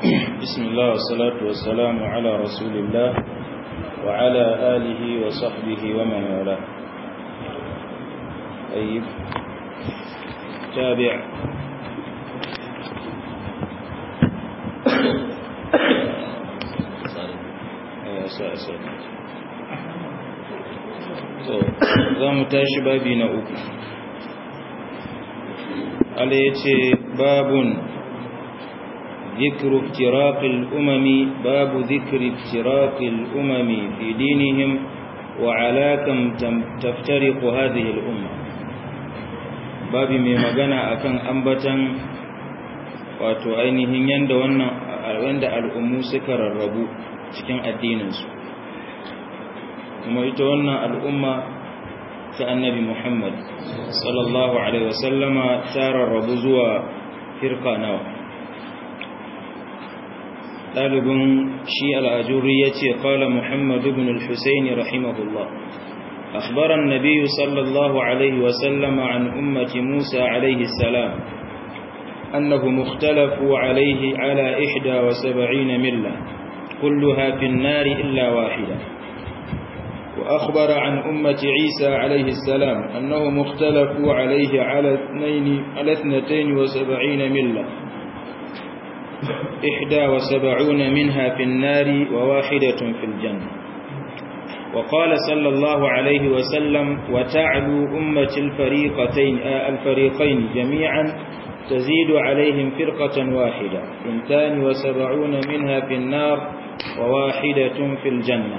بسم الله والصلاة والسلام على رسول الله وعلى آله وصحبه ومن والاه طيب تابع za mu tashi babi na uku ala ya ce babun ذكر افتراق الأمم باب ذكر افتراق الأمم في دينهم وعلى كم تفترق هذه الأمة باب mai magana akan ambatan wato ainihin yanda wannan wanda al'ummu suka rarrabu cikin addininsu kuma ita wannan al'umma ta annabi Muhammad sallallahu alaihi wasallama ta rarrabu zuwa firka nawa ɗalibin shi al'ajuri ya ce ƙala muhammadu bin al-husaini rahimahullah أخبر النبي صلى الله عليه وسلم عن أمة موسى عليه السلام أنهم اختلفوا عليه على إحدى وسبعين ملة كلها في النار إلا واحدة وأخبر عن أمة عيسى عليه السلام أنهم اختلفوا عليه على اثنين على اثنتين وسبعين ملة إحدى وسبعون منها في النار وواحدة في الجنة وقال صلى الله عليه وسلم وتعلو أمة الفريقتين الفريقين جميعا تزيد عليهم فرقة واحدة اثنتان وسبعون منها في النار وواحدة في الجنة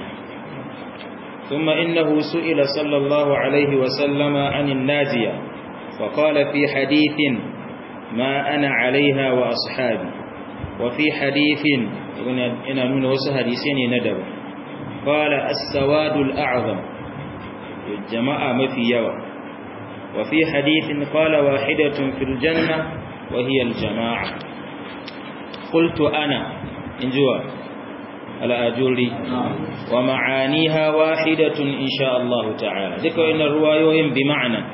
ثم إنه سئل صلى الله عليه وسلم عن الناجية وقال في حديث ما أنا عليها وأصحابي وفي حديث إن نون وسه حديثين ندب قال السواد الأعظم الجماعة ما في يوى وفي حديث قال واحدة في الجنة وهي الجماعة قلت أنا انجوا الأجوري ومعانيها واحدة إن شاء الله تعالى ذكر إن الروايوين بمعنى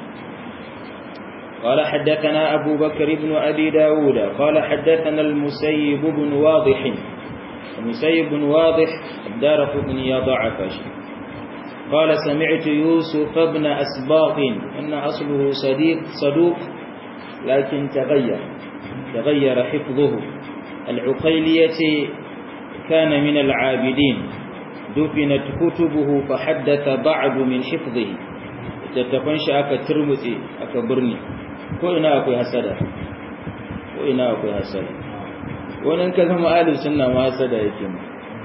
قال حدثنا أبو بكر بن أبي داود قال حدثنا المسيب بن واضح المسيب بن واضح الدار بن يضعف قال سمعت يوسف بن أسباط أن أصله صديق صدوق لكن تغير تغير حفظه العقيلية كان من العابدين دفنت كتبه فحدث بعض من حفظه تتفنش أكا ترمتي أكا برني ko ina akwai hasada ko ina akwai hasada wannan ka zama ahlus sunna ma hasada yake mu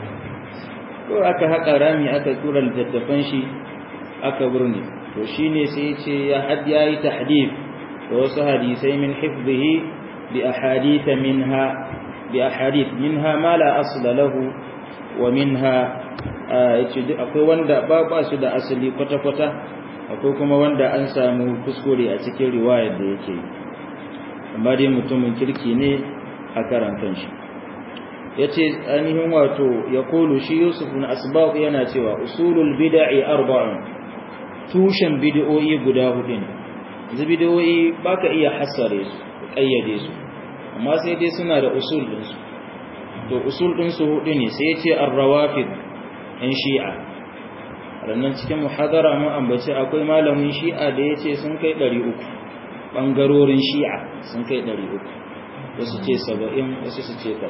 ko aka haka rami aka tura littattafan shi aka burne to shine sai yace ya had yayi tahdif da wasu hadisai min hifdhihi bi ahadith minha bi ahadith minha ma la asla lahu wa minha yace akwai wanda ba ba su da asali kwata kwata akwai kuma wanda an samu kuskure a cikin riwayar da yake amma dai mutumin kirki ne a karantar shi ya ce ainihin wato ya kulu shi yusuf na asbab yana cewa usulul bida'i arba'un tushen bid'o'i guda hudu ne yanzu bid'o'i baka iya hassare su kayyade su amma sai dai suna da usul ɗinsu to usul ɗinsu hudu ne sai ya ce ar-rawafid in shi'a rannan cikin muhadara mun ambaci akwai malamin shi'a da ya ce sun kai 300 ɓangarorin shi'a sun kai 300 wasu ce 70 wasu su ce ta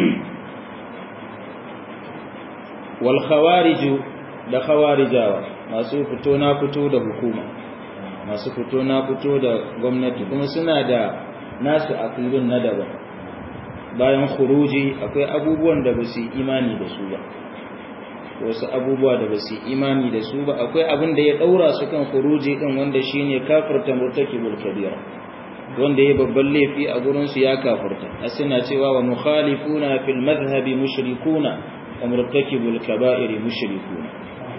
wal khawariju da khawarijawa masu fito na fito da hukuma masu fito na fito da gwamnati kuma suna da nasu aqidun na daban bayan khuruji akwai abubuwan da ba su imani da su ba wasu abubuwa da ba su imani da su ba akwai abin da ya daura su kan khuruji din wanda shine kafirta murtakibul kabira wanda ya babban laifi a gurin su ya kafirta asina cewa wa mukhalifuna fil madhhabi mushrikuna wa murtakibul kaba'ir mushrikuna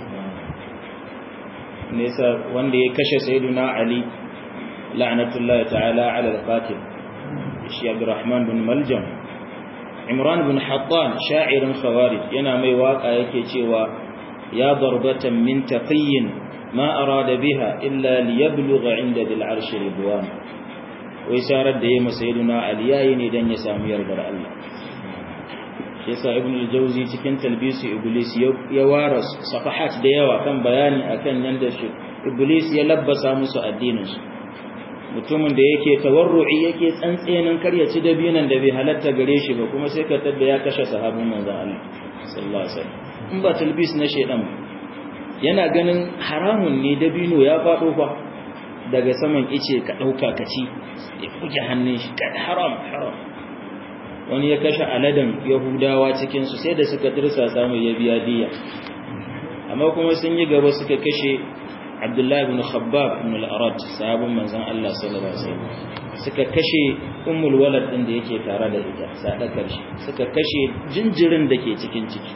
nesa wanda ya kashe sayyiduna ali la'natullahi ta'ala ala al-qatil shi abdurrahman bin maljam imran bin hattan sha'irin khawarij yana mai waka yake cewa ya darbatan min taqiyyin ma arada biha illa liyablugha inda dil arsh ridwan wai sarar da yayi masayiduna ali yayi ne dan ya samu yardar Allah shi yasa ibn al-jawzi cikin talbisu iblis ya wara safahat da yawa kan bayani akan yanda shi iblis ya labbasa musu addinin su mutumin da yake tawarru'i yake tsantsenin karyaci dabinan da bai halatta gare shi ba kuma sai ka tada ya kashe sahabin manzon Allah sallallahu alaihi wasallam in ba talbis na shedan yana ganin haramun ne dabino ya fado fa daga saman ice ka dauka ka ci ya fuke hannun shi kad haram haram wani ya kashe aladan yahudawa cikin su sai da suka tursa samu ya biya diya amma kuma sun yi gaba suka kashe Abdullahi ibn Khabbab ibn al-Arad sahabin manzon Allah sallallahu alaihi wasallam suka kashe ummul walad din da yake tare da ita sadakar shi suka kashe jinjirin da ke cikin ciki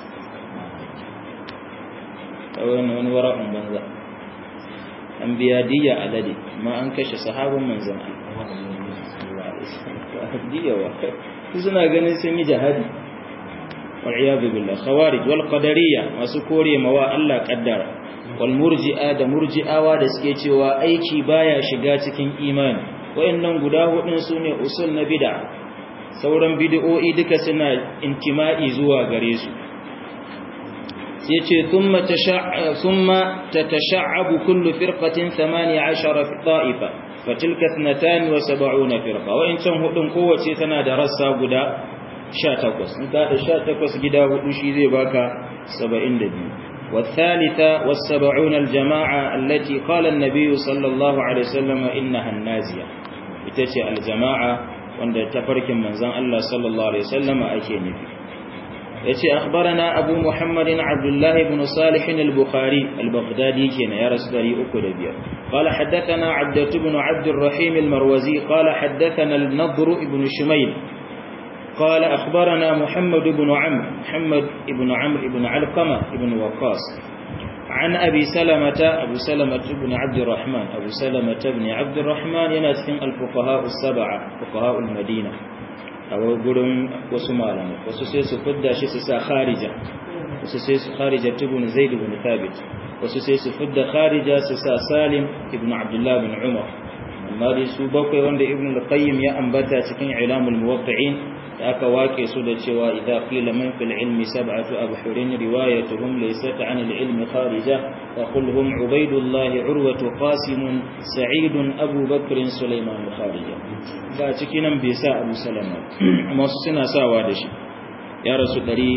kawai wani wara'un banza an biya diya alade amma an kashe sahabin manzon Allah diya wa suna ganin sun yi jihadi wal iyad billah khawarij wal qadariyya masu kore mawa Allah kaddara wal murji'a da murji'awa da suke cewa aiki baya shiga cikin imani wayannan guda hudun sune usul na bid'a sauran bid'o'i duka suna intima'i zuwa gare su sai ce thumma tasha''a thumma tatasha'abu kullu firqatin 18 ta'ifa fatilka 72 firqa wayancan hudun kowace tana da rassa guda 18 in ka da 18 gida hudu shi zai baka 72 والثالثة والسبعون الجماعة التي قال النبي صلى الله عليه وسلم إنها النازية itace الجماعة wanda tafarkin manzon Allah sallallahu alaihi wasallam ake nufi yace akhbarana abu muhammadin abdullah ibn salih al-bukhari al-baghdadi kenan ya rasu 305 qala haddathana abdatu ibn abd الرحيم المروزي قال حدثنا النضر ibn shumayl قال أخبرنا محمد بن عمرو محمد بن عمرو بن علقمة بن وقاص عن أبي سلمة أبو سلمة بن عبد الرحمن أبو سلمة بن عبد الرحمن ينسكن الفقهاء السبعة فقهاء المدينة أو قرن وسمالا وسسيس فدا شسسا خارجة وسسيس خارجة بن زيد بن ثابت وسسيس فدا خارجة سسا سالم بن عبد الله بن عمر amma dai su bakwai wanda ibn al-qayyim ya ambata cikin ilamul muwaqqi'in da aka wake su da cewa idza qila man fil ilmi sab'atu abhurin riwayatuhum laysat 'an al-ilmi kharija wa qul hum ubaydullah urwatu qasim sa'id abu bakr sulaiman kharija ba cikin nan bai sa abu salama amma su suna sawa da shi ya rasu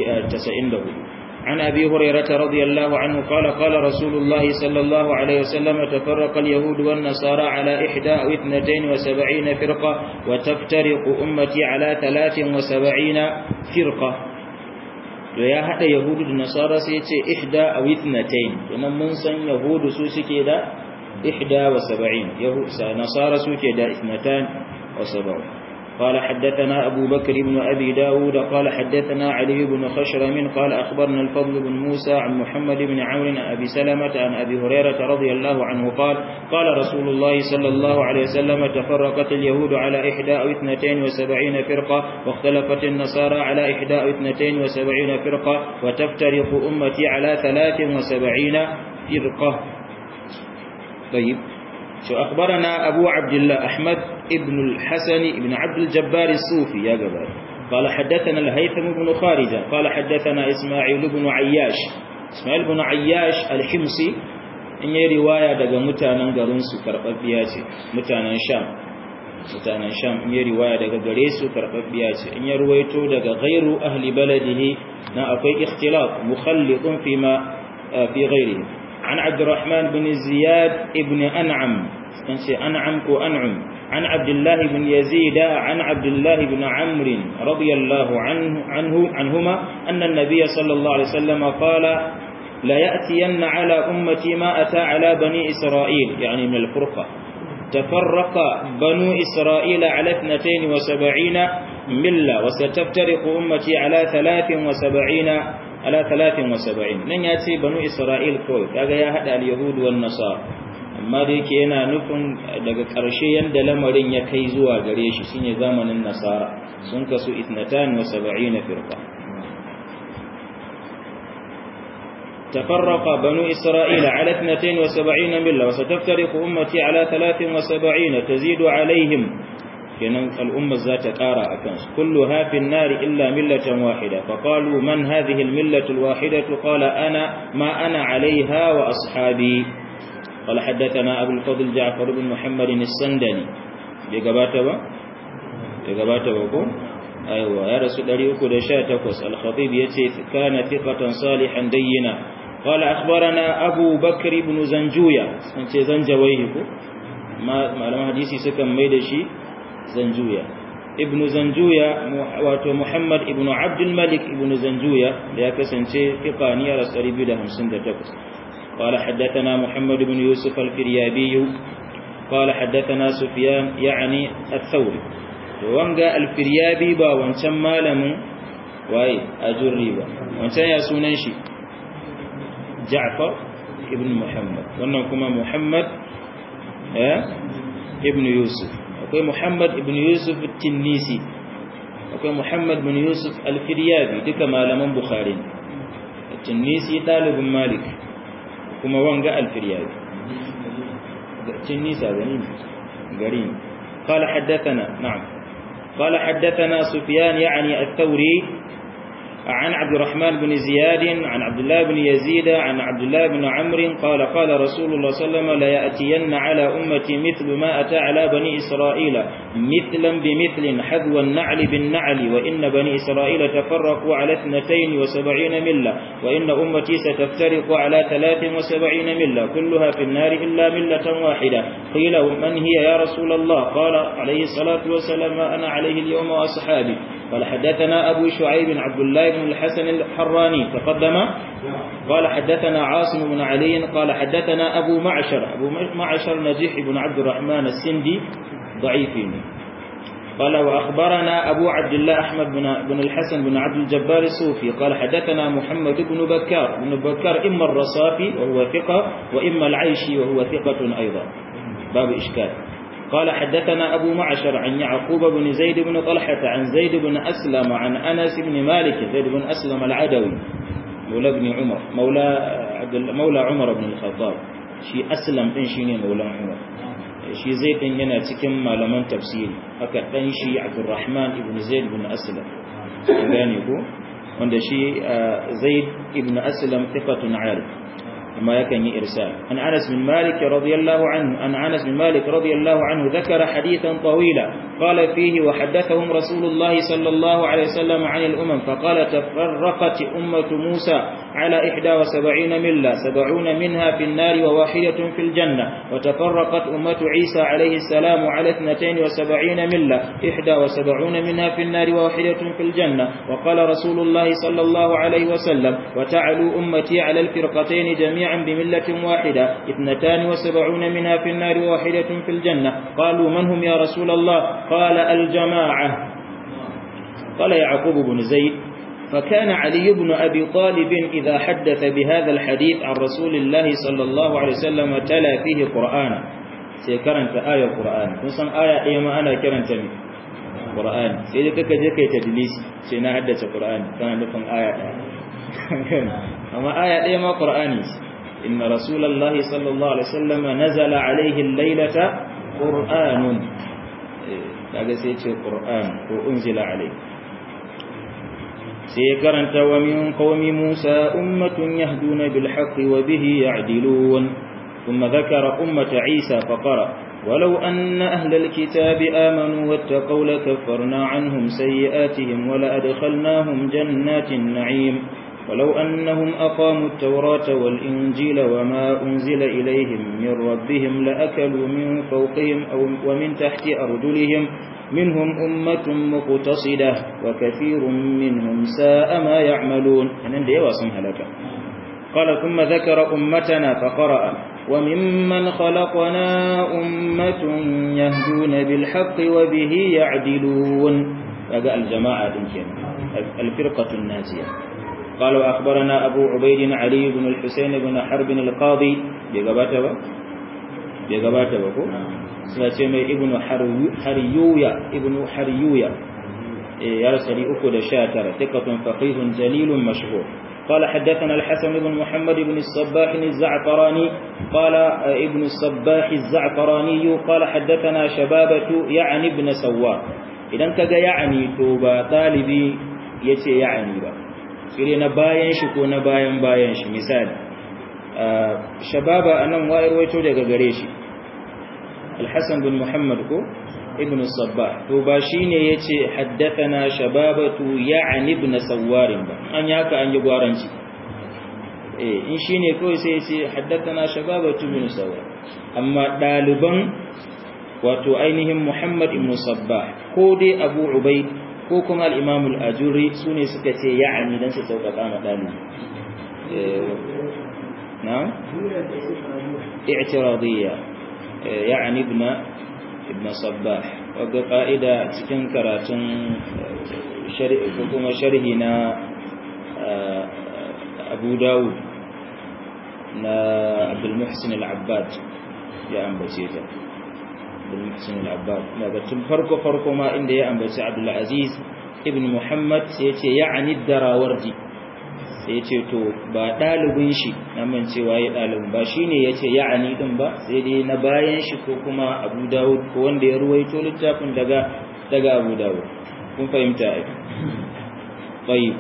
194 عن أبي هريرة رضي الله عنه قال قال رسول الله صلى الله عليه وسلم تفرق اليهود والنصارى على إحدى أو اثنتين وسبعين فرقة وتفترق أمتي على ثلاث وسبعين فرقة ويا هذا يهود والنصارى سيتي إحدى أو اثنتين إن منسا يهود سوسكي دا إحدى وسبعين يهود نصارى سوكي دا اثنتان وسبعون قال حدثنا أبو بكر بن أبي داود قال حدثنا علي بن خشرم قال أخبرنا الفضل بن موسى عن محمد بن عمرو عن أبي سلمة عن أبي هريرة رضي الله عنه قال قال رسول الله صلى الله عليه وسلم تفرقت اليهود على إحدى أو اثنتين وسبعين فرقة واختلفت النصارى على إحدى أو اثنتين وسبعين فرقة وتفترق أمتي على ثلاث وسبعين فرقة طيب شو أخبرنا أبو عبد الله أحمد ابن الحسن ابن عبد الجبار الصوفي يا جبار قال حدثنا الهيثم بن خارجة قال حدثنا إسماعيل بن عياش إسماعيل بن عياش الحمصي in yi riwaya daga mutanen garinsu karɓaɓɓiya ce mutanen sham mutanen sham in yi riwaya daga gare su karɓaɓɓiya ce in ya ruwaito daga gairu ahli baladihi na akwai ikhtilaf mukhallitun fi ma fi ghairihi عن عبد الرحمن بن زياد ابن أنعم أنعم كو أنعم عن عبد الله بن يزيد عن عبد الله بن عمرو رضي الله عنه, عنه عنهما أن النبي صلى الله عليه وسلم قال لا يأتين على أمتي ما أتى على بني إسرائيل يعني من الفرقة تفرق بنو إسرائيل على اثنتين وسبعين ملة وستفترق أمتي على ثلاث وسبعين على 73 nan ya ce banu isra'il kawai kaga ya hada al-yahud wan nasara amma da yake yana nufin daga ƙarshe yanda lamarin ya kai zuwa gare shi shine zamanin nasara sun kasu 72 firqa تفرق بنو إسرائيل على 72 ملة وستفترق أمتي على 73 تزيد عليهم في kenan al'umma za ta ƙara a kansu kullu hafin nari illa millatan wahida faƙalu man hadhihi almillatu alwahidatu qala ana ma ana alaiha wa ashabi قال حدثنا أبو الفضل جعفر بن محمد السندني بقبات با بقبات با أيوة يا رسول الله أكد شاتكوس الخطيب يتي كان ثقة صالحا دينا قال أخبرنا أبو بكر بن زنجويا أنت زنجويه ما ما حديثي سكن ميدشي زنجويا ابن زنجويا واتو محمد ابن عبد الملك ابن زنجويا يا كسنتي ثقاني رسول الله 58 قال حدثنا محمد بن يوسف الفريابي قال حدثنا سفيان يعني الثوري وانغا الفريابي با wancan malamin waye ajurri ba wancan ya sunan shi Ja'far ibn Muhammad wannan kuma Muhammad eh ibn Yusuf akwai Muhammad ibn Yusuf at-Tinnisi akwai Muhammad ibn Yusuf al-Firyabi duka malaman Bukhari at-Tinnisi dalibin Malik kuma wanga alfiryabi cin nisa gani gari قال حدثنا نعم قال حدثنا سفيان يعني الثوري عن عبد الرحمن بن زياد عن عبد الله بن يزيد عن عبد الله بن عمرو قال قال رسول الله صلى الله عليه وسلم لا يأتين على أمتي مثل ما أتى على بني إسرائيل مثلا بمثل حذو النعل بالنعل وإن بني إسرائيل تفرقوا على اثنتين وسبعين ملة وإن أمتي ستفترق على ثلاث وسبعين ملة كلها في النار إلا ملة واحدة قيل من هي يا رسول الله قال عليه الصلاة والسلام أنا عليه اليوم وأصحابي قال حدثنا أبو شعيب عبد الله بن الحسن الحراني تقدم قال حدثنا عاصم بن علي قال حدثنا أبو معشر أبو معشر نجيح بن عبد الرحمن السندي ضعيفين قال وأخبرنا أبو عبد الله أحمد بن, بن الحسن بن عبد الجبار الصوفي قال حدثنا محمد بن بكار بن بكار إما الرصافي وهو ثقة وإما العيشي وهو ثقة أيضا باب إشكال قال حدثنا أبو معشر عن يعقوب بن زيد بن طلحة عن زيد بن أسلم عن أنس بن مالك زيد بن أسلم العدوي مولى بن عمر مولى عبد مولى عمر بن الخطاب شي أسلم إن شيني مولى عمر shi zai din yana cikin malaman tafsiri haka dan shi Abdurrahman ibn Zaid ibn Aslam gane ko wanda shi Zaid ibn Aslam thiqatun arif ما يكن إرسال عن أنس بن مالك رضي الله عنه عن أنس بن مالك رضي الله عنه ذكر حديثا طويلا قال فيه وحدثهم رسول الله صلى الله عليه وسلم عن الأمم فقال تفرقت أمة موسى على إحدى وسبعين ملة سبعون منها في النار وواحدة في الجنة وتفرقت أمة عيسى عليه السلام على اثنتين وسبعين ملة إحدى وسبعون منها في النار وواحدة في الجنة وقال رسول الله صلى الله عليه وسلم وتعلو أمتي على الفرقتين جميعا جميعا بملة واحدة اثنتان وسبعون منها في النار وواحدة في الجنة قالوا من هم يا رسول الله قال الجماعة قال يعقوب بن زيد فكان علي بن أبي طالب إذا حدث بهذا الحديث عن رسول الله صلى الله عليه وسلم تلا فيه قرآن سيكرنت آية القرآن نصن آية إيما أنا كرنت من قرآن سيدي كك جكي تدليس سينا حدث قرآن كان نفن آية أما آية إيما قرآني إن رسول الله صلى الله عليه وسلم نزل عليه الليلة قرآن kaga sai ce Qur'an ko unzila alai sai karanta wa min qaumi Musa ummatun yahduna bil haqqi wa bihi ya'dilun thumma dhakara ummata Isa faqara ولو أن أهل الكتاب آمنوا واتقوا لكفرنا عنهم سيئاتهم ولأدخلناهم جنات النعيم ولو أنهم أقاموا التوراة والإنجيل وما أنزل إليهم من ربهم لأكلوا من فوقهم أو ومن تحت أرجلهم منهم أمة مقتصدة وكثير منهم ساء ما يعملون أنا دي واسمها لك قال ثم ذكر أمتنا فقرأ وممن خلقنا أمة يهدون بالحق وبه يعدلون فقال الجماعة الفرقة الناجية قال وأخبرنا أبو عبيد علي بن الحسين بن حرب القاضي بيقبات با بيقبات با سنة ابن حريويا ابن حريويا يا رسولي أكد شاتر ثقة فقيه جليل مشهور قال حدثنا الحسن بن محمد بن الصباح الزعفراني قال ابن الصباح الزعفراني قال حدثنا شبابة يعني ابن سوار idan kaga ya'ani to ba talibi yace ya'ani ba sai na bayan shi ko na bayan bayan shi misali shababa anan wayar waito daga gare shi al-hasan bin muhammad ko ibn sabbah to ba shine yace haddathana shababatu ya'ni ibn sawar ba an yaka an yi gwaranci eh in shine kawai sai yace haddathana shababatu ibn sawar amma daliban wato ainihin muhammad ibn sabbah ko dai abu ubayd ko kuma al-imam al-ajuri sune suka ce ya'ni dan su sauƙaƙa ma dalibi نعم اعتراضية يعني ابن ابن صباح وقال قائدة cikin karatun kuma sharhi na Abu Dawud na Abdul Muhsin Al-Abbad ya ambace ta Abdul Muhsin Al-Abbad daga tun farko farko ma inda ya ambaci Abdul Aziz ibn Muhammad sai ya ce ya'ani Darawardi sai ce to ba ɗalibin shi na mancewa ya ɗalibin ba shi ne ya ce ya'ani ɗin ba sai dai na bayan shi ko kuma abu dawud ko wanda ya ruwaito littafin daga daga abu dawud kun fahimta a طيب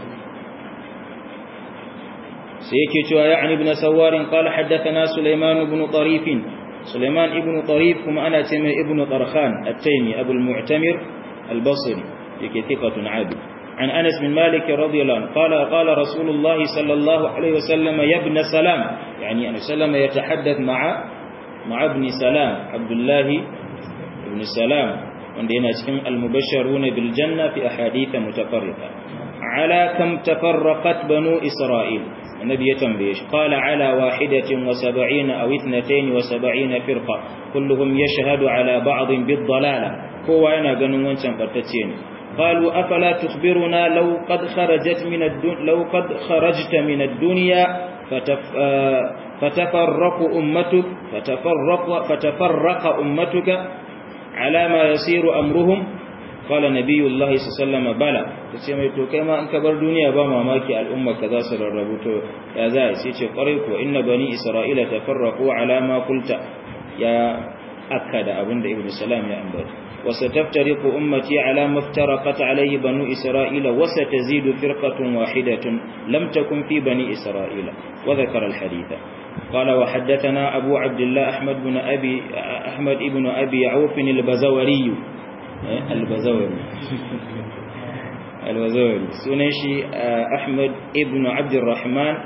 سيكي تشوى يعني ابن سوار قال حدثنا سليمان بن طريف سليمان ابن طريف كما أنا تيمي ابن طرخان التيمي أبو المعتمر البصري يكي ثقة عابد عن أنس بن مالك رضي الله عنه قال قال رسول الله صلى الله عليه وسلم يا ابن سلام يعني أن سلم يتحدث مع مع ابن سلام عبد الله ابن سلام وندينا اسم المبشرون بالجنة في أحاديث متفرقة على كم تفرقت بنو إسرائيل النبي يتنبيش قال على واحدة وسبعين أو اثنتين وسبعين فرقة كلهم يشهد على بعض بالضلالة هو أنا قنوا وانشان قرتتين قالوا أفلا تخبرنا لو قد خرجت من الدنيا لو قد خرجت من الدنيا فتف فتفرق أمتك فتفرق فتفرق أمتك على ما يصير أمرهم قال نبي الله صلى الله عليه وسلم بلى sai to kai ma an ka bar duniya ba mamaki al'umma ka za su rarrabu to ya za sai ce kwarai ko inna bani isra'ila tafarraqu ala ma qulta ya akada abinda ibnu salam ya ambata وستفترق أمتي على ما افترقت عليه بنو إسرائيل وستزيد فرقة واحدة لم تكن في بني إسرائيل وذكر الحديث قال وحدثنا أبو عبد الله أحمد بن أبي أحمد بن أبي عوف البزوري البزوري البزوري سنشي أحمد ابن عبد الرحمن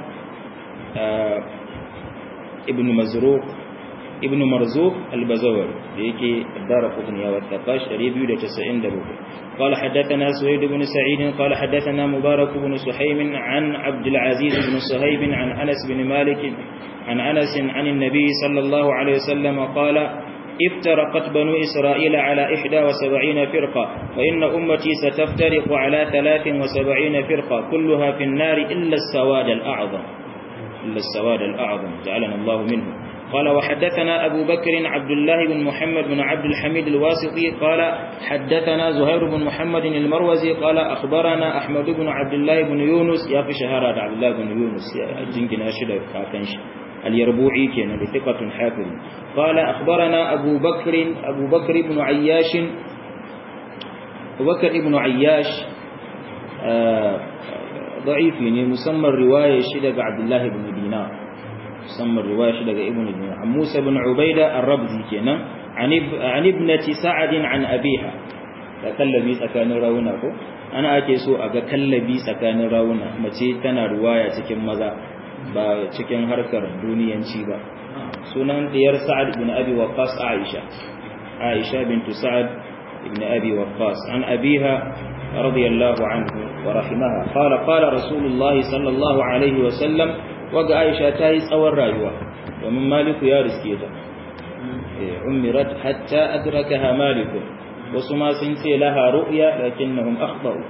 ابن مزروق ابن مرزوق البزوري يكي الدار قطنية والثقاش ريبيو لتسعين دبوك قال حدثنا سويد بن سعيد قال حدثنا مبارك بن سحيم عن عبد العزيز بن صهيب عن أنس بن مالك عن أنس عن النبي صلى الله عليه وسلم قال افترقت بنو إسرائيل على إحدى وسبعين فرقة وإن أمتي ستفترق على ثلاث وسبعين فرقة كلها في النار إلا السواد الأعظم إلا السواد الأعظم جعلنا الله منه قال وحدثنا أبو بكر عبد الله بن محمد بن عبد الحميد الواسطي قال حدثنا زهير بن محمد المروزي قال أخبرنا أحمد بن عبد الله بن يونس يا في شهرة عبد الله بن يونس الجنجن أشد كاكنش اليربوعي كان بثقة حافظ قال أخبرنا أبو بكر أبو بكر بن عياش أبو بكر بن عياش آه ضعيف يعني مسمى الرواية شدق عبد الله بن دينار musamman riwaya shi daga ibnu dinar an musa ibn ubaida ar-rabzi kenan an ibnati sa'ad an abiha da kallabi tsakanin rawuna ko ana ake so a ga kallabi tsakanin rawuna mace tana riwaya cikin maza ba cikin harkar duniyanci ba sunan diyar sa'ad ibn abi waqqas aisha aisha bintu sa'ad ibn abi waqqas an abiha radiyallahu anhu wa rahimaha qala qala rasulullahi sallallahu alaihi wa sallam waga aisha ta yi tsawon rayuwa domin maliku ya riske ta umirat hatta adrakaha maliku wasu ma sun ce laha ru'ya lakinnahum akhtau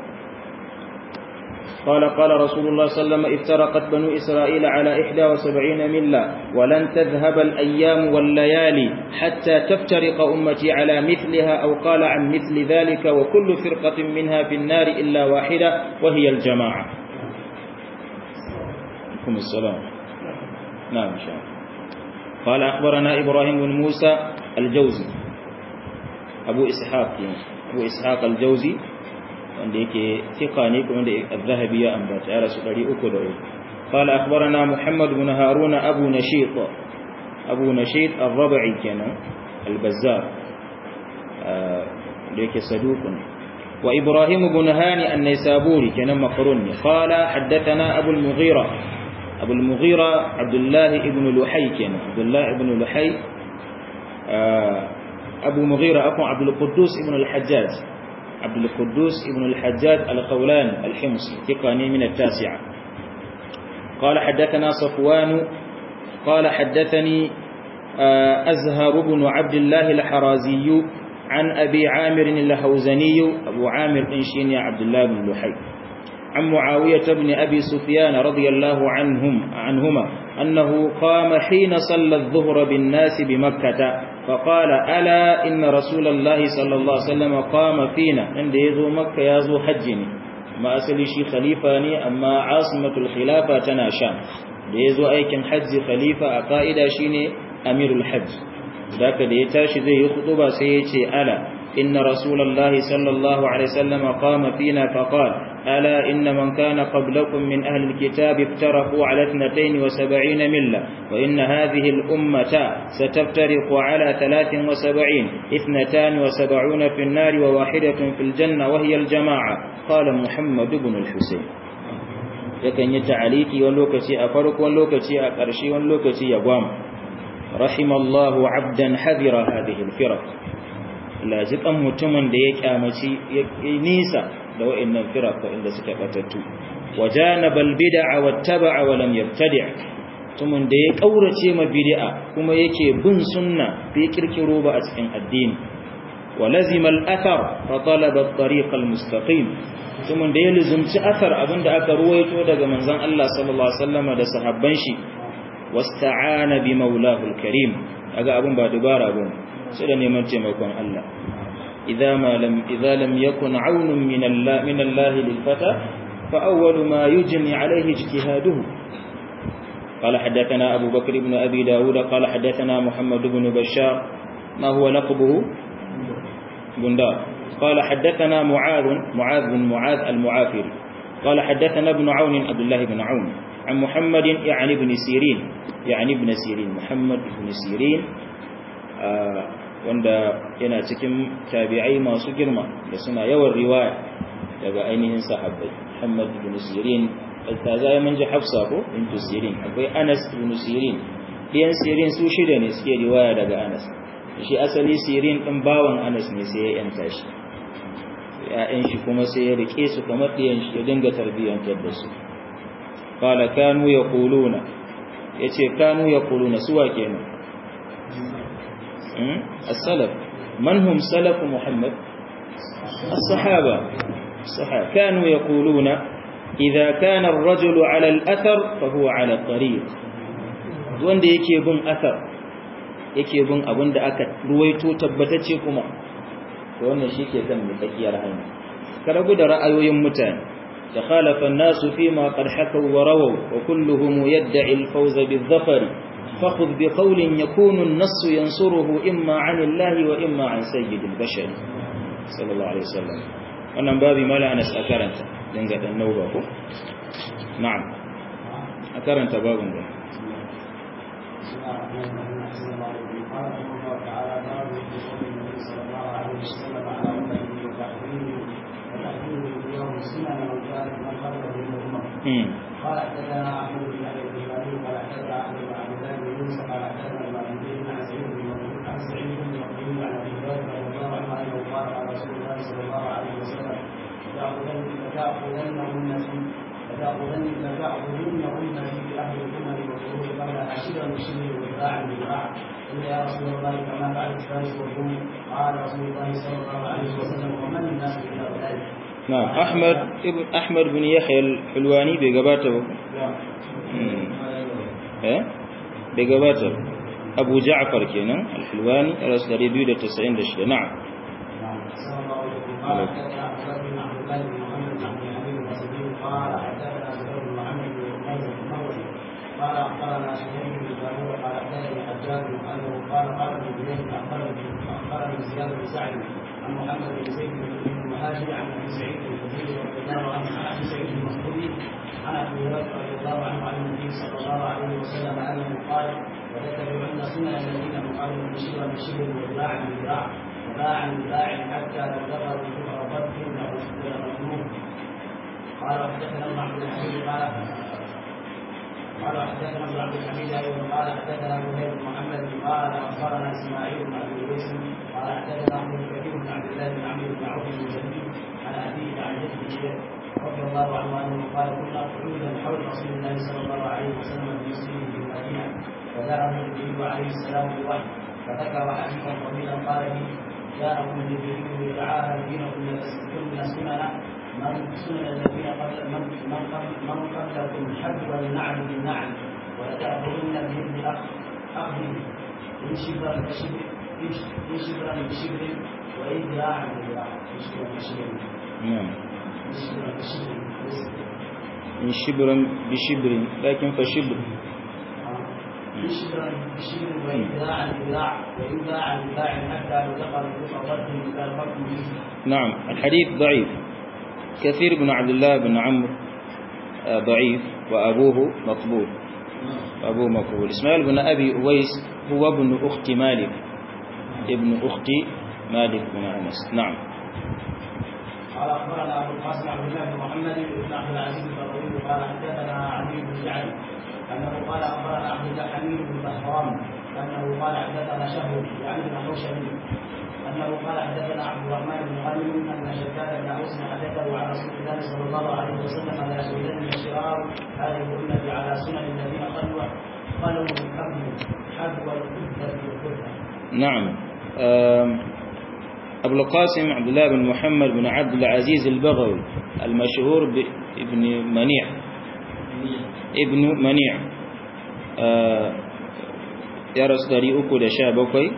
قال قال رسول الله صلى الله عليه وسلم افترقت بنو إسرائيل على 71 ملة ولن تذهب الأيام والليالي حتى تفترق أمتي على مثلها أو قال عن مثل ذلك وكل فرقة منها في النار إلا واحدة وهي الجماعة عليكم السلام نعم إن شاء الله قال أخبرنا إبراهيم بن موسى الجوزي أبو إسحاق أبو إسحاق الجوزي wanda yake tika ne kuma da al-zahabi ya ambata ya rasu 303 قال أخبرنا محمد بن هارون أبو نشيط أبو نشيط الربعي كان البزار ليك صدوق وإبراهيم بن هاني النيسابوري كان مقرون قال حدثنا أبو المغيرة أبو المغيرة عبد الله بن لحي كان عبد الله بن لحي أبو مغيرة أكو عبد القدوس بن الحجاج عبد القدوس بن الحجاج الخولان الحمصي ثقاني من التاسعة قال حدثنا صفوان قال حدثني أزهر بن عبد الله الحرازي عن أبي عامر الهوزني أبو عامر إنشيني عبد الله بن لحي عن معاوية بن أبي سفيان رضي الله عنهم عنهما أنه قام حين صلى الظهر بالناس بمكة فقال ألا إن رسول الله صلى الله عليه وسلم قام فينا عند يزو مكة يزو حجني ما أسلي شي خليفة ني أما عاصمة الخلافة تنا شام da ya zo aikin hajji khalifa a ƙa'ida shi ne amirul hajji da da ya tashi zai yi ba sai ya ce ala inna rasulallahi sallallahu alaihi sallam qama fina faqal ala inna man kana qablakum min ahli alkitab iftaraku ala 72 milla wa inna hadhihi al-ummata sataftariqu ala 73 72 fi an-nar wa wahidatun fil janna wa hiya al-jama'a qala muhammad ibn al-husayn yakan yi ta'aliki wani lokaci a farko wani lokaci a ƙarshe wani lokaci ya gwam rahimallahu abdan hadira hadhihi alfiraq la jikan mutumin da ya kyamaci ya nisa da wa'annan firaq inda suka batattu wajanaba albid'a wattaba'a wa lam yabtadi' mutumin da ya kaurace ma bid'a kuma yake bin sunna bai kirkiro ba a cikin addini wa lazima al-athar fa talaba at-tariq al-mustaqim mutumin da ya luzumci asar abinda aka ruwaito daga manzon Allah sallallahu alaihi wasallam da sahabban shi wasta'ana bi maulahu alkarim kaga abun ba dubara bane sai da neman taimakon Allah idza ma lam idza lam yakun aunun min Allah min Allah lil fata fa awwal ma yujni alayhi ijtihaduhu قال حدثنا أبو بكر بن أبي داود قال حدثنا محمد بن بشار ما هو لقبه بندار قال حدثنا معاذ معاذ بن معاذ المعافري قال حدثنا ابن عون عبد الله بن عون عن محمد يعني ابن سيرين يعني ابن سيرين محمد بن سيرين wanda yana cikin tabi'ai masu girma da suna yawan riwaya daga ainihin sahabbai Muhammad ibn Sirin ta zai mun ji Hafsa ko bintu Sirin akwai Anas ibn Sirin ɗiyan Sirin su shida ne suke riwaya daga Anas shi asali Sirin ɗin bawan Anas ne sai ya yanta shi ‘ya'yan shi kuma sai ya rike su kamar ɗiyan shi ya dinga tarbiyyantar da su ƙala kanu ya kuluna ya ce kanu ya kuluna suwa kenan as-salaf man hum salafu muhammad as-sahaba sahaba kanu ya kuluna idza kana ar-rajulu ala al-athar fa huwa ala at-tariq wanda yake bin athar yake bin abinda aka ruwaito tabbatacce kuma wannan shi ke kan tsakiyar hanya ka rabu da ra'ayoyin mutane da khalafa nasu fi ma qad hakaw wa rawaw wa kulluhum yad'i al-fawz bil-dhafar fakhudh bi qawlin yakunu an-nass yansuruhu imma 'an Allah wa imma 'an sayyid al-bashar sallallahu alaihi wasallam wannan babi mala anas akaranta dinga dan nauba ko na'am akaranta babun da قال حدثنا احمد بن ابي البخاري قال حدثنا احمد بن عبد الله بن يوسف قال حدثنا المالكي عن سعيد بن مسعود عن سعيد بن مسعود عن ابي هريره رضي الله عنه انه قال قال رسول الله صلى الله عليه وسلم لتاخذن لتاخذنهن لتاخذن لتاخذن امتي باهل الامم والخروج قبل عشيرا بشبر وذراعا بذراع قلت يا رسول الله كما فعل الفارس والروم قال رسول الله صلى الله عليه وسلم ومن الناس الا ذلك نعم أحمد ابن أحمد بن يحيى الحلواني بجباته إيه بجباته أبو جعفر كنا الحلواني رأس دريبيو ده تسعين دشة نعم قال حدثنا عبد بن عبد الله بن محمد بن حبيب الصديق قال حدثنا زهير بن محمد بن مرزق المروزي زيد اخبرني اخبرني زياد بن سعد عن محمد بن زيد بن المهاجر عن ابي سعيد الخدري رضي الله عنه عن ابي سعيد المخدري عن ابي هريره رضي الله عنه عن النبي صلى الله عليه وسلم انه قال وتتبعن سنن الذين من قبلكم شبرا بشبر وذراعا بذراع وباعا بباع حتى لو دخلوا كفر ضد لمجنون قال وحدثنا ابن عبد الحميد قال قال حدثنا ابن عبد الحميد ايضا قال حدثنا زهير بن محمد قال اخبرنا اسماعيل بن عبد الويس قال حدثنا عبد الكريم بن عبد الله بن عمرو بن عوف بن جميل عن ابيه عن جده رضي الله عنه انه قال كنا قعودا حول رسول الله صلى الله عليه وسلم في مسجده في المدينه فجاءه جبريل عليه السلام بالوحي فذكر حديثا طويلا قال فيه جاءكم جبريل يدعاها دينكم لتسلكن سنن من سنن الذين قبل من من قبل من قبلكم حبوا النعل بالنعل ولتأخذن بإذن أخ أخذ إن شبرا بشبر إن شبرا بشبر وإن ذراعا بذراع إن شبرا بشبر نعم إن شبرا بشبر إن شبرا بشبر لكن فشبر إن شبرا بشبر وإن ذراعا بذراع وإن ذراعا بذراع حتى لو دخل الكفر ضد كالفرق به نعم الحديث ضعيف كثير بن عبد الله بن عمرو آه، ضعيف وأبوه مقبول أبوه مقبول إسماعيل بن أبي أويس هو ابن أخت مالك ابن أخت مالك بن أنس نعم قال اخبرنا ابو القاسم عبد الله بن محمد بن عبد العزيز البغوي قال حدثنا علي بن جعل انه قال اخبرنا عبد الله حميد بن بهرام انه قال حدثنا شهر يعني بن حوشبي انه قال حدثنا عبد الرحمن بن غنم ان شداد بن اوس حدثه عن رسول الله صلى الله عليه وسلم لا يشهدن الشرار هذه الامه على سنن الذين قالوا قالوا من قبل حذو الكذب والكذب نعم آم، أبو القاسم عبد الله بن محمد بن عبد العزيز البغوي المشهور بابن منيع ابن منيع آه، يا رسول uku da sha bakwai